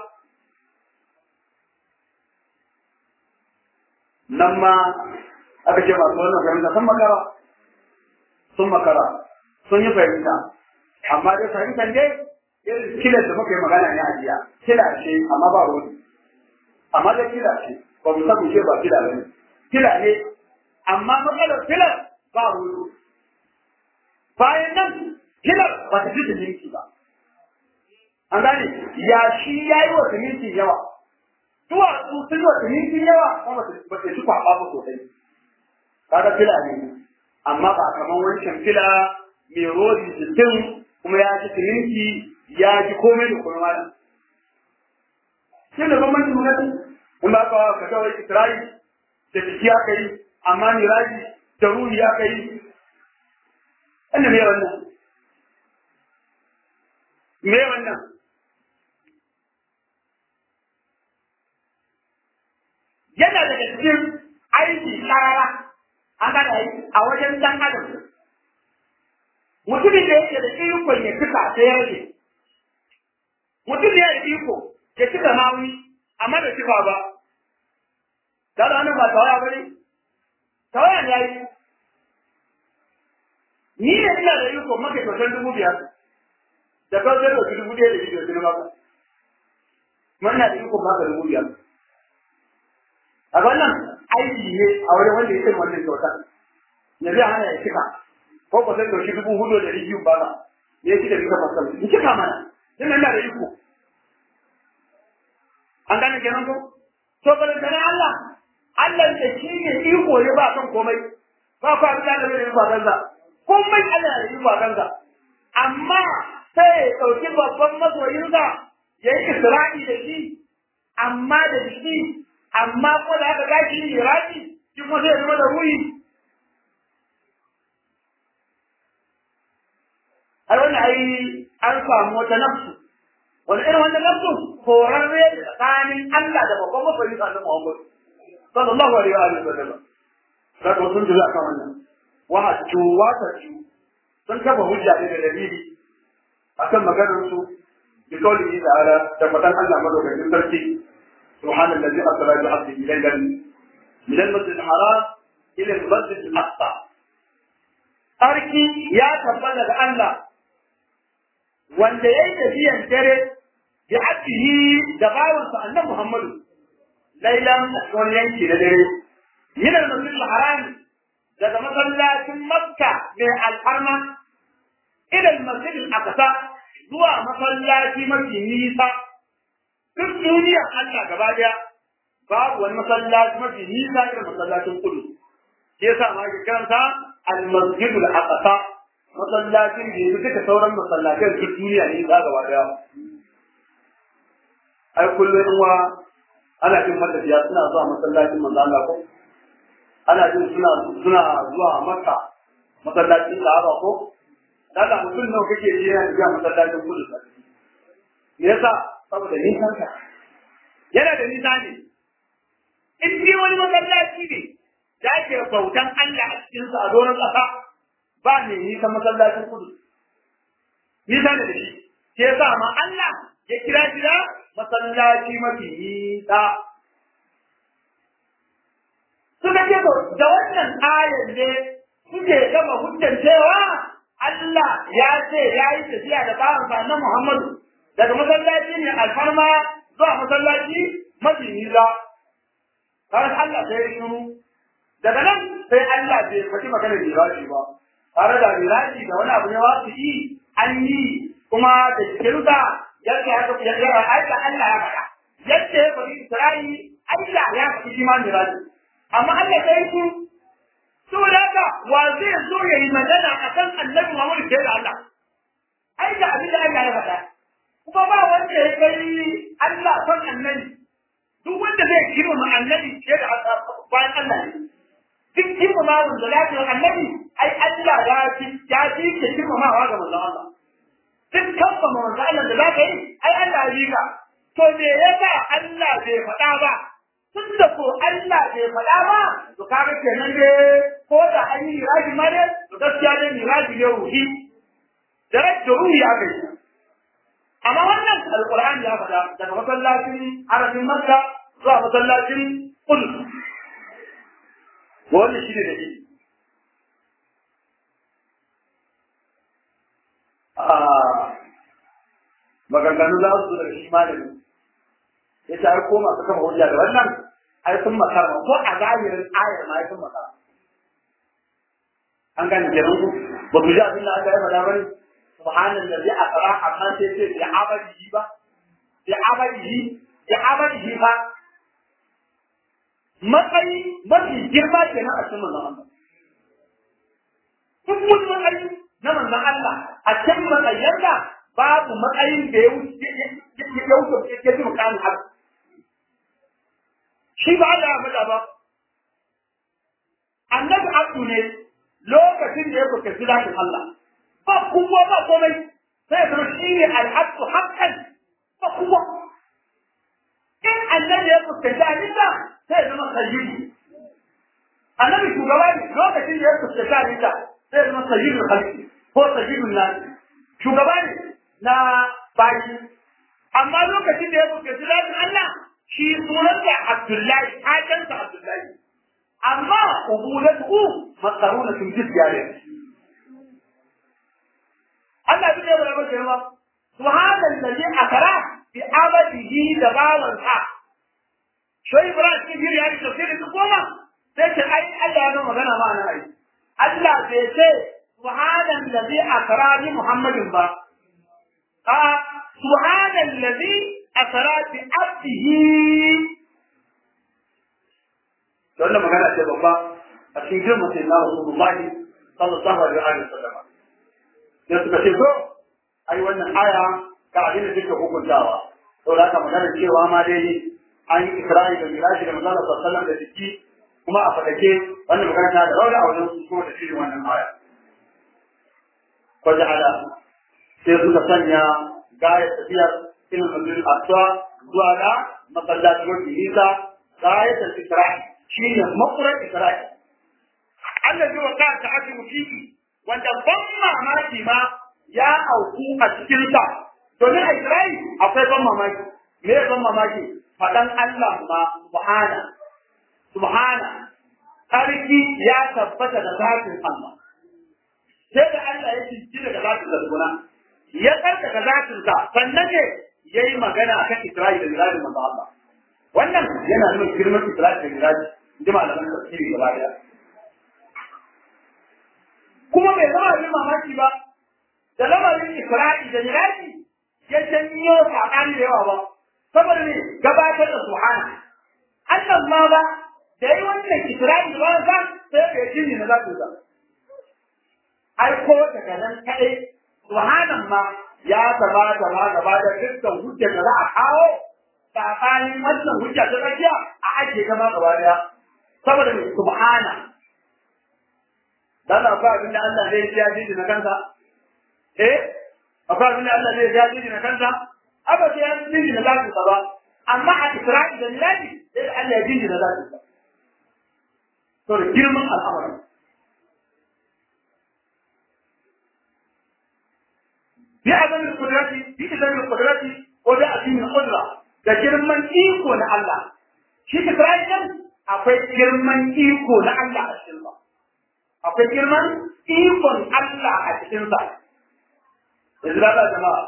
nan ma aka ce masu wannan fahimta sun makara sun makara sun yi fahimta amma dai fahimtar dai irin kilar da muka yi magana ne a jiya kila ce amma ba rodi amma dai kila ce ba mu samu ce ba kila ba ne kila ne amma matsalar kilar ba rodi bayan nan kilar ba ta fi siminti ba an gane ya shi ya yi wa siminti yawa duwatsu sun yi wa siminti yawa kuma ba ta ci kwaɓa ba sosai kaga fila ne amma ba kamar wancan fila mai rodi sittin kuma ya ji siminti ya ji komai da kuma malam shi da bambancin gwamnati in ba ka ka kawai isra'i da jiki aka yi amma miraji da ruhi aka yi wanda me wannan me wannan yana daga cikin aiki karara an gada yi a wajen dan adam mutumin da yake da ikon ya fita sai ya rage mutum ya da iko ya cika nawi amma da cika ba da da ba tawaya ba ne tawaya ne yayi ni ne ina da iko maka kyautar dubu biyar da kawai zai ɗauki dubu ɗaya da shi da su ba kuma ina da iko maka dubu biyar a wannan aiki ne a wajen wanda ya ce wannan kyautar ya zai hana ya cika ko ko sai dauki dubu hudu da rijiyu ba ya ci da bisa fasal in cika mana din nan da iko an gane kenan ko to bala da Allah Allah da shi ne iko ya ba kan komai ba ku abin da da bai ba kanza komai Allah ya yi ba kanza amma sai ya dauki babban masoyinsa ya yi isra'i da shi amma da shi amma ko da aka gashi iraki shi kuma sai zama da ruhi ai wannan ai an samu wata nafsu wani irin wannan nafsu horarre da tsakanin Allah da babban mafarin sa na Muhammad sallallahu alaihi wa sallam da ko sun jira kan wannan wa hajju wa tajju sun kafa hujja da dalili akan maganar su bi kaulihi ta'ala da fadan Allah madaukakin sarki سبحان الذي أسرى بعبده ليلا من المسجد الحرام إلى المسجد الأقصى أركي يا تبلغ الله wanda ya yi tafiyan dare bi abdihi da bawansa annabi Muhammadu lailan wani yanki na dare min al-masjid al-haram daga masallacin Makka mai alfarma ila al-masjid al-aqsa zuwa masallaci mafi nisa duk duniyar Allah gaba daya babu wani masallaci mafi nisa irin masallacin kudu shi yasa ma ke karanta al-masjidul aqsa masallacin da yake duka sauran masallacin duk duniya ne za gaba daya ai kullum wa ana jin matafiya suna zuwa masallacin manzo Allah ko ana jin suna suna zuwa Makka masallacin Kaaba ko daga mutum nawa kake ji yana zuwa masallacin kudu me yasa saboda nisan ka yana da nisa ne in dai wani masallaci ne da ake bautan Allah a cikin sa a doron ƙasa ba ne nisan masallacin kudu nisa ne da shi ke yasa ma Allah ya kira shi da masallaci mafi nisa suka ce da wannan ayar ne suke gama hujjan cewa Allah ya ce ya yi tafiya da bawansa na Muhammadu daga masallaci ne alfarma zuwa masallaci mafi nisa har Allah sai shiru daga nan sai Allah bai faɗi magana miraji ba tare da miraji da wani abu ne wa su yi an yi kuma da jikinsa yadda ya ya ya aika Allah ya faɗa yadda ya faɗi Isra'i Allah ya faɗi shi ma miraji amma Allah sai shi saboda haka wa zai zo ya yi magana akan annabi Muhammad sai da Allah ai da abin da Allah ya faɗa kuma ba wanda ya kai Allah son annabi duk wanda zai girmama annabi ke da bayan Allah ne duk girmama wanda lafiyar annabi ai Allah ya fi ya fi ke girmamawa ga manzon Allah duk kamba manzon Allah da zaka yi ai Allah ya ka to me yasa Allah bai faɗa ba tun da ko Allah bai faɗa ba to kaga kenan ne ko da an yi miraji ma ne to gaskiya ne miraji ne ruhi da rajin ruhi aka yi amma wannan alqur'ani ya faɗa daga masallacin harafin makka zuwa masallacin qudus wannan shi ne da shi maganganu za su da shi malami ya ce ai ko masu kama hujja da wannan ai sun makara ko a zahirin ayar ma ai sun makara an gane kenan ku ba ku ji abin da aka yi faɗa bane subhanallazi asra amma sai ce bi abadihi ba bi abadihi bi abadihi ba matsayi mafi girma kenan a cikin manzon Allah duk wani matsayi na manzon Allah a cikin matsayin da babu matsayin da ya wuce ya wuce ya ji mukamin haka shi ba Allah ya faɗa ba annabi abdu ne lokacin da ya fuskanci zakin Allah ba kuma ba komai sai zama shi ne al'abdu haqqan ba kuma in annabi ya fuskanci halitta sai zama sayyidu annabi shugaba ne lokacin da ya fuskanci halitta sai zama sayyidul khalqi ko sayyidul nas shugaba ne na baki amma lokacin da ya fuskanci zakin Allah shi sunansa Abdullahi hakansa Abdullahi amma ubudatu makarunatun jizyare Allah bi da rabar girma subhanan ladhi akara bi abadihi da bawan sa shoyi ibrahim bin jiri yayi tafsiri su koma sai ce ai Allah ya magana ma na ai Allah bai ce subhanan ladhi akara bi muhammadin ba a subhanan ladhi akara bi abdihi to wannan magana ce babba a cikin girma sai na Rasulullahi sallallahu alaihi wa sallam sai suka ce ko ai wannan aya ga abin da take hukuntawa to da haka magana cewa ma dai an yi Isra'i da Miraji da Manzon sallallahu alaihi da jiki kuma a fadake wannan magana ta da rauni a wajen su kuma da shirin wannan aya ko ja'ala sai suka sanya gaya tafiyar ilmin al-aqsa zuwa ga masallacin wani nisa gayatul Isra'i shine makurar Isra'i Allah ji wa ta ake mutiki wanda ban mamaki ma ya auku a cikin sa domin a Isra'i akwai ban mamaki me ban mamaki fadan Allah ma subhana subhana sarki ya tabbata da zatin Allah sai da Allah ya cinci daga zatin da gona ya karkata zatin sa sannan ne yayi magana akan Isra'i da Miraji manzo Allah wannan yana nuna girman Isra'i da Miraji ji malaman tafsiri gaba daya kuma bai zama abin mamaki ba da lamarin Isra'i da Miraji ya janyo saɓani da yawa ba saboda ne gabatar da subhana Allah ma ba da yi wannan Isra'il ba za sai ka yi jini na za su zama. Ai ko daga nan kaɗai subhanan ma ya zama gaba gaba da dukkan hujja da za a kawo tsakanin wannan hujja ta tsakiya a ajiye gaba gaba daya saboda mai subhana dan akwai abin da Allah zai ya jiji na kansa eh akwai abin da Allah zai ya jiji na kansa aba sai ya jiji na zaki ba amma a Isra'il da Miladi sai Allah ya jiji na zaki ba to da girman al'amari bi azam al-qudrati bi azam al-qudrati wa bi azim al-qudra da girman iko na Allah shi Isra'il akwai girman iko na Allah a cikin sa akwai girman ikon Allah a cikin sa yanzu da jama'a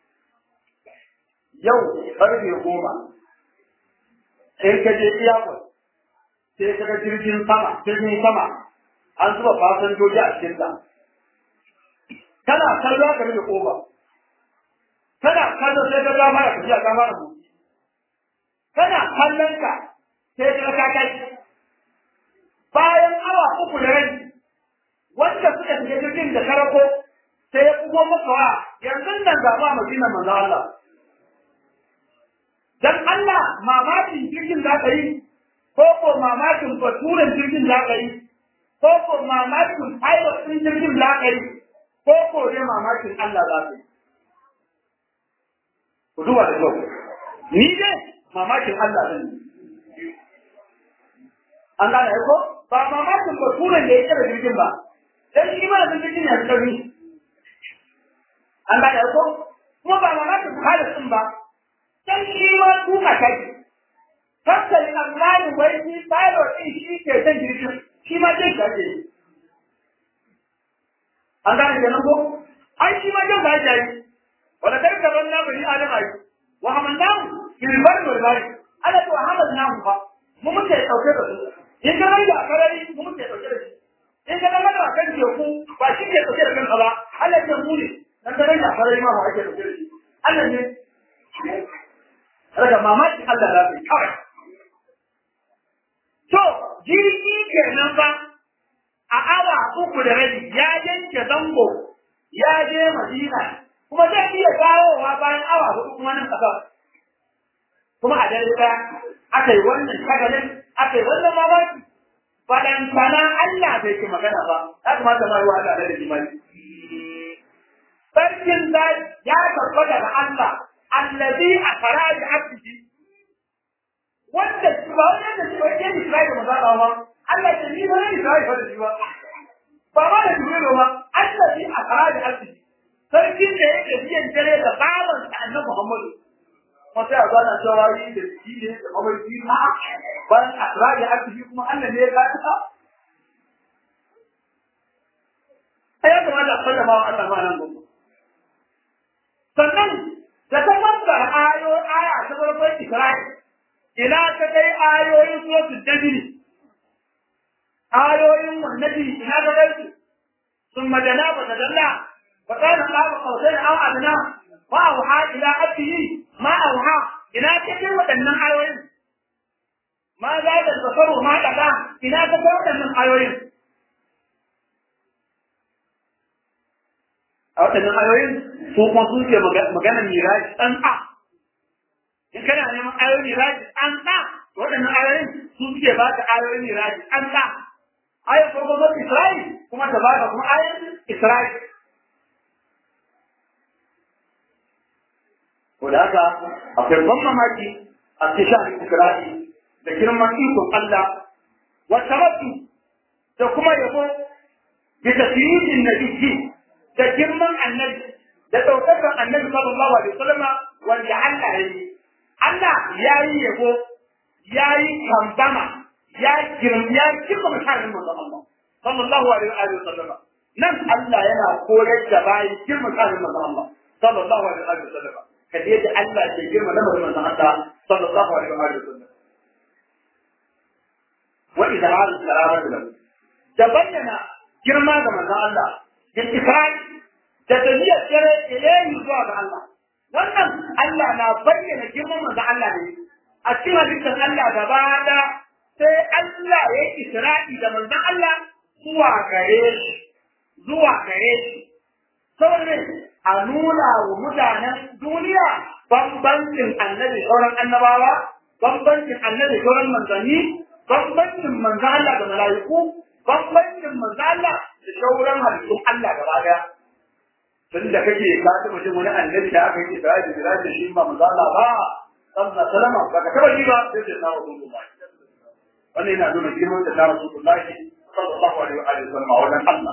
yau karfe goma in ka je iyakon sai ka ga jirgin sama jirgin sama an zuba fasinjoji a cikin sa kana kallo ka rufe kofa kana kallo sai ka gama da tafiya ka fara motsi kana kallon ka sai ka ka kai bayan awa uku da rai wanda suka shiga jirgin da karako sai ya kuma maka wa yanzu nan ga ma madina manzo Allah dan Allah mamakin jirgin za ka yi ko ko mamakin baturen jirgin za ka yi ko ko mamakin pilot ɗin jirgin za ka yi ko ko dai mamakin Allah za ka yi ku duba da kyau ni dai mamakin Allah zan yi an gane ko ba mamakin baturen da ya kira jirgin ba dan shi ma da jirgin ya tsari an gane ko kuma ba mamakin pilot ɗin ba dan shi ma tuka kai Kakkan tsammanin wai shi pilot ɗin shi ke son jirgin shi ma jin gaje. An gane kenan ko? Ai shi ma jin gaje yi. Wanda kai gaban na bari Adam ayi. Wa hamalnahu fil barri wal bahri. Ana to hamalnahu fa. Mu muke dauke da su. In ka ranga a karari mu muke dauke da shi. In ka ranga a kan teku ba shi ke dauke da kanka ba. Allah ya mu ne. Dan ka ranga a karari ma ba ake dauke da shi. Allah ne. Daga mamaki Allah za su yi kawai. To, jirgi kenan ba a awa uku da rabi ya yanke zango ya je Madina kuma zai iya dawowa bayan awa hudu kuma nan ƙasa. Kuma a dare ɗaya aka yi wannan shagalin aka yi wannan mamaki. Balantana Allah bai ke magana ba, ya kamata ma yi wa Allah da jimali. Sarkin zai ya karɓa daga Allah, allazi a fara da abdi wanda ba wani da shi wani yin Isra'i da maza ba Allah ce ni ba ne Isra'i fa da shi ba ba ma da Jibril ba Allah shi a fara da alfi sarkin da yake biyan dare da baban sa annabi Muhammadu kuma sai a zo na cewa yi da shi ne da mabarki ma bayan a fara da alfi kuma Allah ne ya ga ta ai ya kamata a sallama wa Allah ma nan gobe sannan da ta fassara ayo aya ta farkon Isra'i ina ta kai ayoyin suratul dajri ayoyin annabi ina ta kai su thumma dana fa tadalla fa kana qaba qawsain aw adna wa awha ila abdihi ma awha ina ta kai wadannan ayoyin ma za da basaru ma daga ina ta kai wadannan ayoyin a wadannan ayoyin su kuma sun ce maganar miraji dan a in kana neman ayoyin miraji an ɗa waɗannan ayoyin su suke ba ka ayoyin miraji an ɗa ayoyin farko zo Isra'il kuma ta ba ka kuma ayoyin Isra'il ko da haka akwai ban mamaki a cikin sha'anin Isra'il da girman ikon Allah wata rabu da kuma yabo bi tasyirin nabiyyi da girman annabi da ɗaukakar annabi sallallahu alaihi wasallama wanda Allah ya yi Allah ya yi yabo, ya yi kambama, ya girma, ya girma mutanen manzon Allah, sallallahu alaihi wa sallama. Nan Allah yana koyar da bayan girma mutanen manzon Allah, sallallahu alaihi wa sallama. Ka je da Allah ke girma na manzon Allah, sallallahu alaihi wa sallama. Wa idza hal karama da da bayyana girma ga manzon Allah, da ikrai da tabiyyar dare ilayhi zuwa ga Allah. wannan Allah na bayyana girman manzo Allah ne a cikin halittar Allah gaba da sai Allah ya isra'i da manzon Allah zuwa gare shi zuwa gare shi saboda a nuna wa mutanen duniya bambancin annabi sauran annabawa bambancin annabi sauran manzanni bambancin manzon Allah da mala'iku bambancin manzon Allah da sauran halittun Allah gaba daya tun da kake ka ta mutum wani annabi da aka yi Isra'i da Miraji da shi ba manzon Allah ba sallallahu alaihi wasallam ba ka taba yi ba sai da na Rasulullah wannan yana nuna girman da na Rasulullah sallallahu alaihi wa alihi wasallam a wajen Allah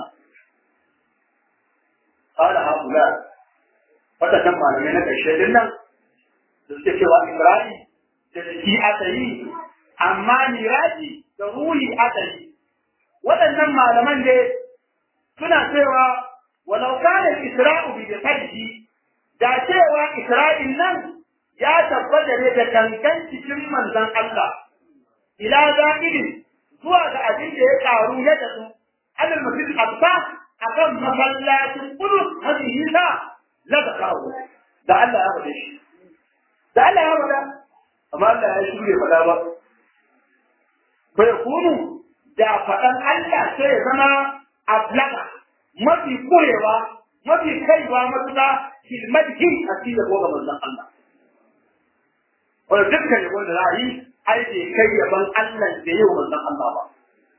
قال هؤلاء فتكم malamai na ƙarshe din nan da suke cewa Ibrahim da jiki aka yi amma miraji da ruhi aka yi waɗannan malaman dai suna cewa walau kana isra'u bi jasadihi da cewa isra'il nan ya tabbata ne da kankan cikin manzon Allah ila za'irin zuwa ga abin da ya karu ya tafi alal masjid abba akan masallacin kudus mafi nisa la ta kawo da Allah ya faɗe shi da Allah ya faɗa amma Allah ya shirye faɗa ba bai kunu da faɗan Allah sai ya zama ablaka mafi kurewa mafi kaiwa matuƙa hilmadhi a cikin ko ga manzon Allah wanda dukkan yabon da za a yi ai bai kai yaban Allah da yau manzon Allah ba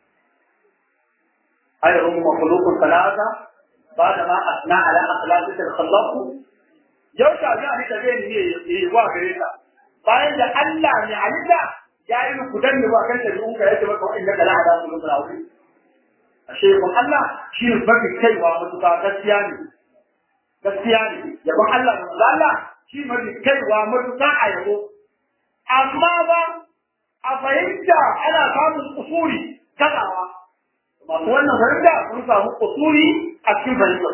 أي هم مخلوق ثلاثة بعدما أثنى على أخلاقك الخلاق يوشع يعني تبين هي واقريتا bayan da Allah mai halitta ya yi muku danne ba kan ta duka yace maka wa innaka la ala kullu rawi ashe kun Allah shi ne mafi kaiwa mutuka gaskiya ne gaskiya ne yabon Allah da Allah shi mafi kaiwa mutuka a yabo amma ba a fahimta ana samun usuri kazawa masu wannan fahimta sun samu kusuri a cikin fahimtar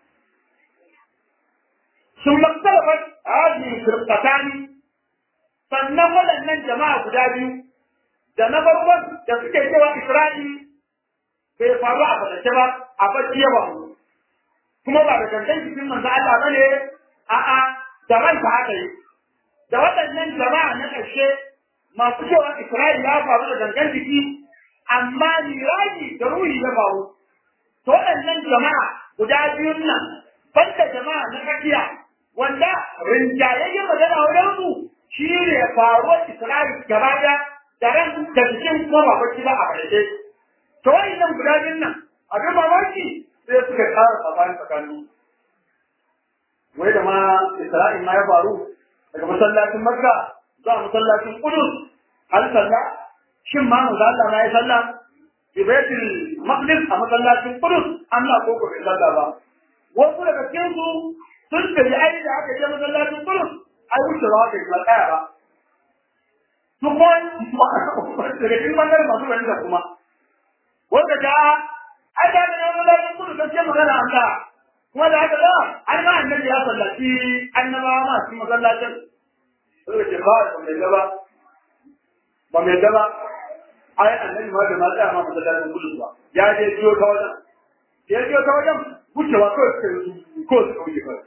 sun maktalafar hajji firkatani sannan waɗannan jama'a guda biyu da na farkon da suke cewa isra'i bai faru a fadace ba a bacci yawa kuma ba da gangan cikin manzo Allah ba ne a'a da ranka haka yi da waɗannan jama'a na ƙarshe masu cewa isra'i ya faru da gangan jiki amma miraji da ruhi ya faru to waɗannan jama'a guda biyun nan banda jama'a na tsakiya wanda rinjayayyen magana wajen su shi ne faruwar Isra'il gaba da da ran da cikin kuma ba bacci ba a ƙarshe to waɗannan guda biyun nan abin mamaki sai suka ƙara tsakanin tsakanin wai da ma Isra'il ma ya faru daga masallacin Makka zuwa masallacin Qudus har sallah shin ma manzo Allah na yi sallah bi baitul maqdis a masallacin Qudus Allah ko ko bai sallah ba wasu daga cikin su sun tafi ai da aka je masallacin Qudus ai wuce ba kai ba tsaya ba su ko daga cikin bangaren masu wani da kuma wanda ta ai da ne masallacin Qudus sai magana an ta kuma da haka da an ma annabi ya sallaci annabawa ma cikin masallacin sai ce ba da ba ba mai daba ai annabi ma da ma tsaya ma masallacin kudu ba ya je jiyo ta wajen ya jiyo ta wajen wucewa kawai suka yi ko suka wuce kawai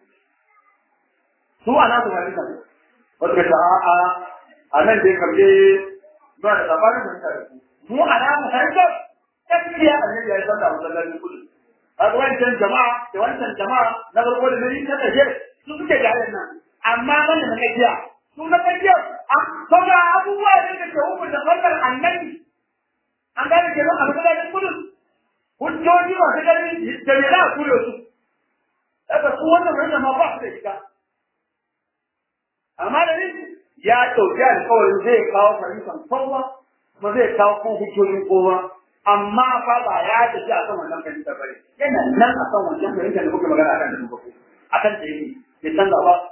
su a nasu hadisa ne wata ka a a a nan dai kamje ba da labarin da mutane mu a namu hadisa gaskiya annabi ya yi sallah masallacin kudu a ga wancan jama'a da wancan jama'a na farko da nari ta ƙarshe su suke jayen nan amma wanda na gajiya su na ƙarshe Saboda abubuwa ne da ke hukunta sallar annabi an gane ke nan a masallacin kudus hujjoji masu ƙarfi da me za a kure su daga su wannan wanda ma ba su da shiga amma da ni ya ɗauki alƙawarin zai kawo fahimtar kowa kuma zai kawo kan hujjojin kowa amma fa ba ya tafi a kan wannan fahimtar bane yana nan a kan wannan fahimtar da muke magana a kan da muke a kan da yake bai canza ba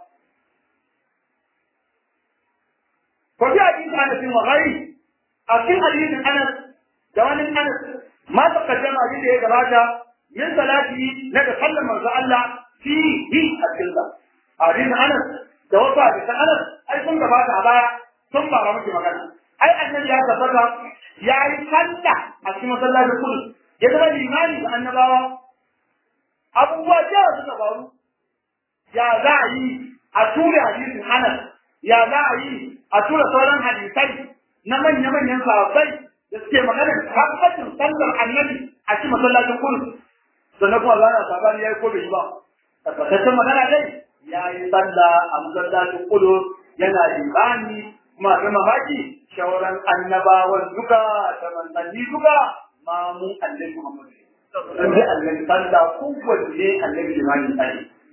وفي حديث انس وغيره في حديث انس جوان انس ما تقدم حديث يا جماعه من صلاته لك صلى من الله فيه الجلده حديث انس da wasu hadisan anas ai sun gabata a baya sun fara miki magana ai annabi ya tabbata ya yi sallah a cikin masallacin kudu ya zama limani da annabawa abubuwa da suka faru ya za a yi a tura hadisin anas ya za a yi a tura sauran hadisai na manya-manyan sahabbai da suke magana tabbacin sallar annabi a cikin masallacin kudu sannan kuma Allah na sabani ya yi ko bai yi ba tabbataccen magana dai ya yi sallah a masallacin kudu yana limani kuma ga mamaki shauran annabawan duka da manzanni duka mamu annabi Muhammad dan dai annabi sallah kowanne annabi limani sai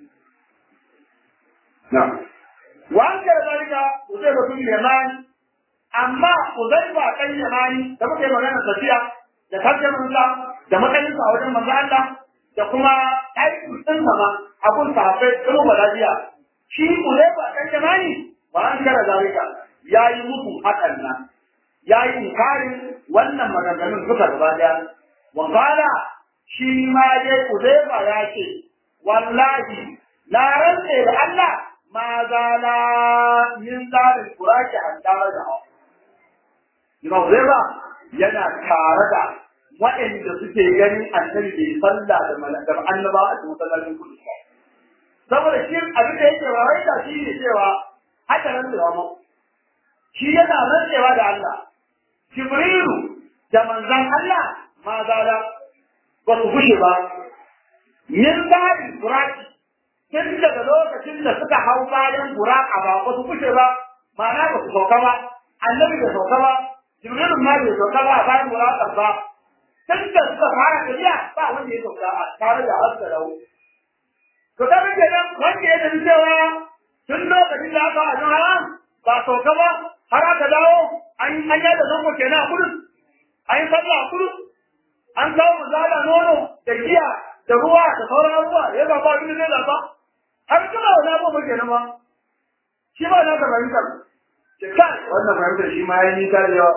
na'am wa an kira zalika Uzaiba bin Yaman amma Uzaiba kan Yamani da muke magana tafiya da tarjaman sa da matsayin sa a wajen manzo Allah da kuma aikin sun sama abun sahabbai kuma balajiya shi Uzaiba kan Yamani wa an kira zalika yayi muku hakan nan yayi inkarin wannan maganganun suka gaba daya wa qala shi ma dai Uzaiba ya ce wallahi na rantse da Allah ma zala min zarin kuraki an tare da hau. Imam Zeba yana tare da waɗanda suke ganin annabi bai salla da malakar annaba a cikin masallacin kudu. Saboda shi abin da yake rawaita shi ne cewa haka nan da mu. Shi yana rantsewa da Allah. Jibrilu da manzan Allah ma zala ba su gushe ba. Min zarin kuraki tun daga lokacin da suka hau bayan buraka ba ba su kushe ba ma'ana ba su sauka ba annabi bai sauka ba jibrilun ma bai sauka ba a bayan buraka ba tun da suka fara tafiya ba wanda ya sauka a tare da haska da to ta rike nan wanda ya tafi cewa tun lokacin da aka ajin haram ba sauka ba har aka dawo an yi hanya da zango kenan a kudu an yi sallah a kudu an kawo mazala nono da giya da ruwa da sauran abubuwa ya ba ba abin da zai zaba har kuma wani abu ba kenan ba shi ba na ka fahimtar ce kai wannan fahimtar shi ma ya yi nisa da yawa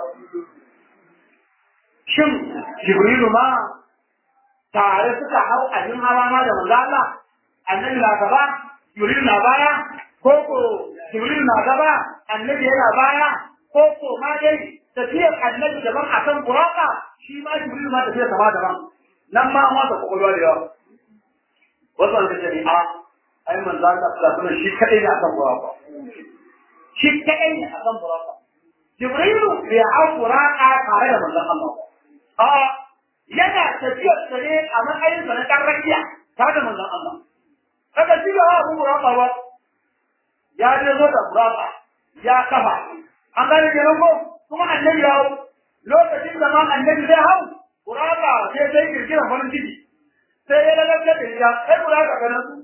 shin jibrilu ma tare suka hau abin hawa ma da manzo Allah annabi na gaba jibrilu na baya ko ko jibrilu na gaba annabi yana baya ko ko ma dai tafiyar annabi daban akan buraka shi ma jibrilu ma tafiyar sama daban nan ma ma da kokolwa da yawa wasu an kace ni a ai manzo Allah sallallahu alaihi shi kadai ne akan buraka shi kadai ne akan buraka jibrilu bai hau buraka tare da manzon Allah a yana tafiyar sa ne a matsayin sa na dan rakiya tare da manzon Allah kaga shi ga abu buraka ba ya je zo da buraka ya kafa an gane kenan ko kuma annabi ya hau lokacin da ma annabi zai hau buraka sai sai kirkira farin ciki sai ya lalace da ya sai buraka kana su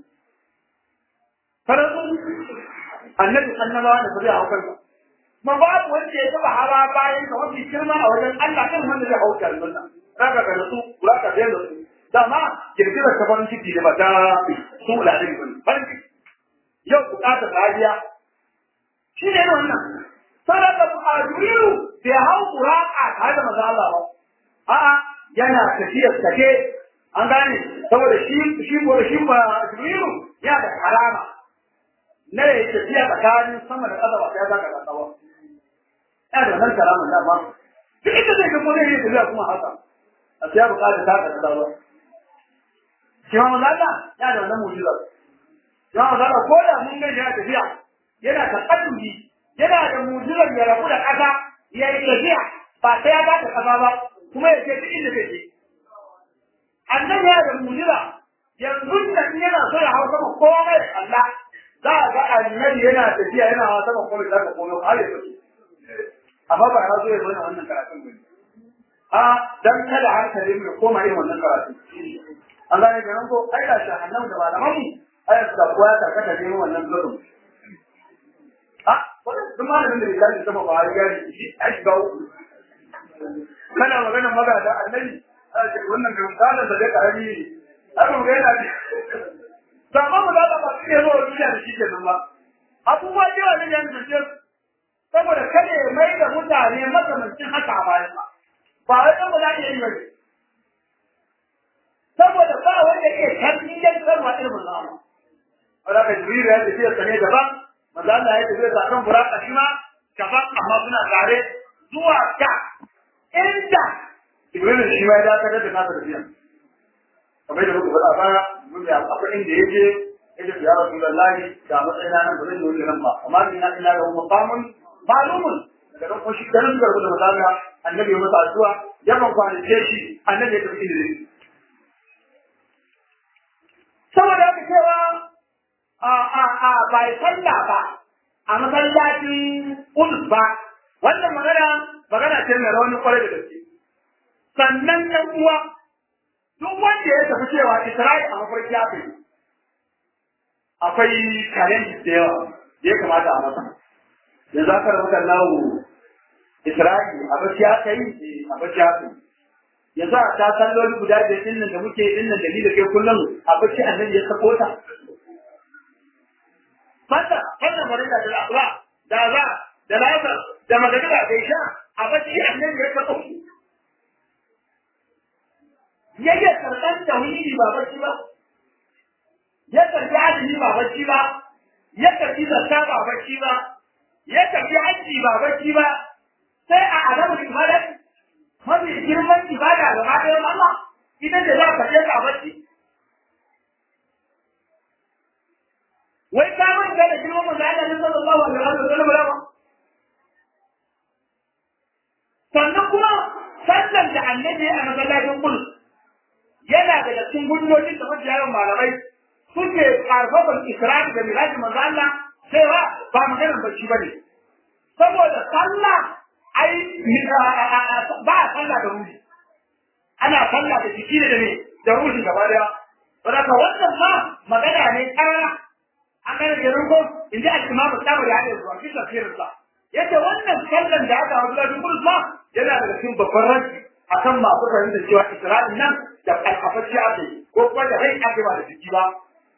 kana su annabi annabawa da zai hau kansa ma babu wanda ya taba hawa bayan ka wani girma a wajen Allah kan wanda zai hau kalmar raka kana su buraka sai da su dama kirkira ta farin ciki da ba ta su da da farin ciki yau bukatar rariya shi ne wannan sadaka a juriru bai hau buraka tare da maza Allah ba a'a yana tafiyar take an gane saboda shi shi ko shi ba juriru ya da karama na ya tafiya tsakanin sama da ƙasa ba sai zaka ga tsawa ya da nan karama da ma duk inda zai ga kuma zai tafiya kuma haka a sai ya bukata ta ka tsawa shi ma maza Allah ya da wannan mu'jiza shi ma maza Allah ko da mun ga ya tafiya yana taƙaddubi yana da mujizar ya rabu da ƙasa ya yi tafiya ba sai ya bata ƙasa ba kuma ya ce duk inda zai je. Annabi yana da mujiza yanzu da in yana so ya hau sama komai da Allah za a ga annabi yana tafiya yana hawa sama komai da komai har ya tafi. Amma ba ya zo ya zauna wannan karatun ba. A dan kada hankali mu koma irin wannan karatun. An gane kenan ko ai da shahannan da malaman mu ai da kuwa ta kada ne wannan gurin. duk malamin da bai sama ba ya gani shi a shiga uku kana magana maga da annabi wannan ga misalin da dai karami ne abin ga yana ne to amma mu da ba su ne zuwa duniya da shi ke nan ba abubuwa da yawa ne yan zuciya saboda kada ya mai da mutane makamancin haka a bayan ba ba wai dan ba za iya yi ba saboda ba wanda ke tarbiyyar sarwa irin Allah Allah ka jibril ya tafiya sane daban manzo Allah ya tafi da kan buraka shi ma gaban amma suna tare zuwa ga inda Ibrahim shi ma ya dakatar da nasa tafiya kamar da muka faɗa baya mun ya akwai inda yake yace ya rasulullahi ga matsayina nan ba zan yi wannan ba amma ni na ina da maqamun ma'lumun daga nan ko shi kan suka rubuta mazalla annabi ya masa addu'a ya ban kwanace shi annabi ya tafi ilimi saboda haka cewa a a a bai sallah ba a masallacin Udus ba wannan magana magana ce mai rauni kwarai da gaske sannan ɗan uwa duk wanda ya tafi cewa Isra'il a mafarki ya fi akwai challenge da yawa da ya kamata a masa yanzu aka rubuta lahu Isra'il a bacci aka yi a bacci aka yi yanzu a ta salloli guda biyar din nan da muke din nan da ni da kai kullum a bacci annabi ya sako ta fata wannan farilla da asuba da za da lafa da magana da isha a bacci annabi ya sako yayya karban tauhidi ba bacci ba ya karbi azumi ba bacci ba ya karbi zakka ba bacci ba ya karbi hajji ba bacci ba sai a adamu ibada mafi girman ibada ga ɗayan Allah ita ce za ka je ka bacci wai ka manta da girman manzo Allah ne sallallahu alaihi wa sallam ba sannan kuma sallan da annabi a masallacin Qudus yana daga cikin hujjoji da mafi yawan malamai suke karfafan isra'i da miraji manzo Allah cewa ba maganar bacci bane saboda sallah ai ba a sallah da ruhi ana sallah da jiki da ne da ruhi gaba daya saboda wannan ma magana ne karara an gane da ruko in ji al-imam al-tabari ya yi zuwa fi tafsirin sa yace wannan sallan da aka haɗu da Qudus ma yana daga cikin babban ranci akan masu fahimtar cewa Isra'il nan da alkafacci ake ko kuma da rai ake ba da jiki ba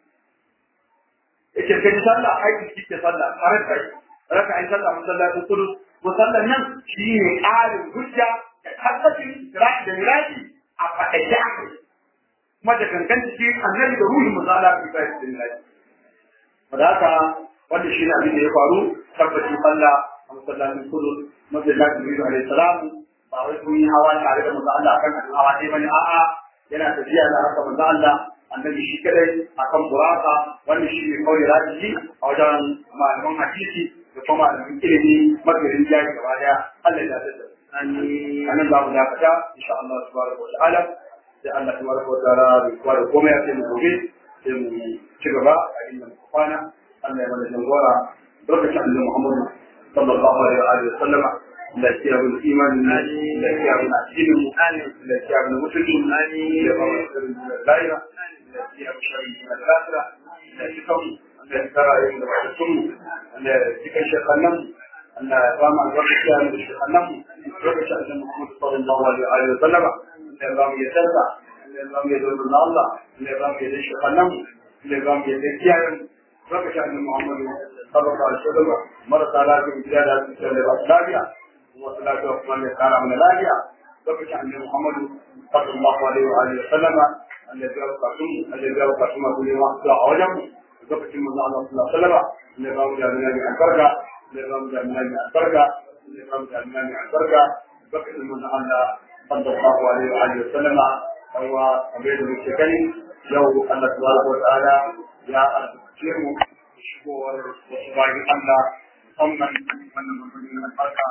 yake kai sallah ai jiki ke sallah tare da raka ai sallah masallacin Qudus musallan nan shi ne ƙarin hujja da tabbacin Isra'il da Miraji a faɗaɗe aka yi kuma da gangan ciki annabi da ruhin musala fi Isra'il da Miraji da haka wanda shi ne abin da ya faru tabbacin Allah a masallacin Qudus masallacin Jibril alaihi salam ba wai sun yi hawa tare da manzo Allah akan abin hawa ɗaya bane a'a yana tafiya da haka manzo Allah annabi shi kadai akan buraka wanda shi ne kawai rajiyi a wajen malaman hadisi da kuma malamin ilimi magarin jari gaba daya Allah ya tada anan za mu dakata insha Allah subhanahu wa ta'ala sai Allah subhanahu wa ta'ala bai kware komai ya sai mu gobe sai mu ci gaba a inda muka kwana Allah ya mana jangora barkatun Allah Muhammadu sallallahu alaihi wa sallam da ke abin imanin da ke abin addinin mu da ke abin musulmi da ba mu sirrin laira da ke abin shari'i da lafiya da ke kawo da ke kara yin da ba sun mu da cikin shekannan da ba mu albarkaci a da shekannan mu lokaci a cikin muhammadu sallallahu alaihi wa sallam da ba mu yadda da ba mu yadda da Allah da ba mu yadda shekannan mu da ba mu yadda kiyayen lokaci a cikin muhammadu sallallahu alaihi wa sallam marasa lafiya gida da su da ba su lafiya wasu lafiya kuma mai kara mana lafiya lokacin annabi Muhammadu sallallahu alaihi wa alihi wa sallama Allah ya bukatun Allah ya bukatun masu nema su a wajen mu lokacin manzo Allah sallallahu alaihi wa sallama ne ba mu da mina mai albarka ne ba mu da mina mai albarka ne ba mu da mina mai albarka lokacin manzo Allah sallallahu alaihi wa alihi wa sallama kaiwa abin da muke gani yau Allah subhanahu wa ta'ala ya albarkace mu shigowar wasu bayan Allah musamman wannan mutumin albarka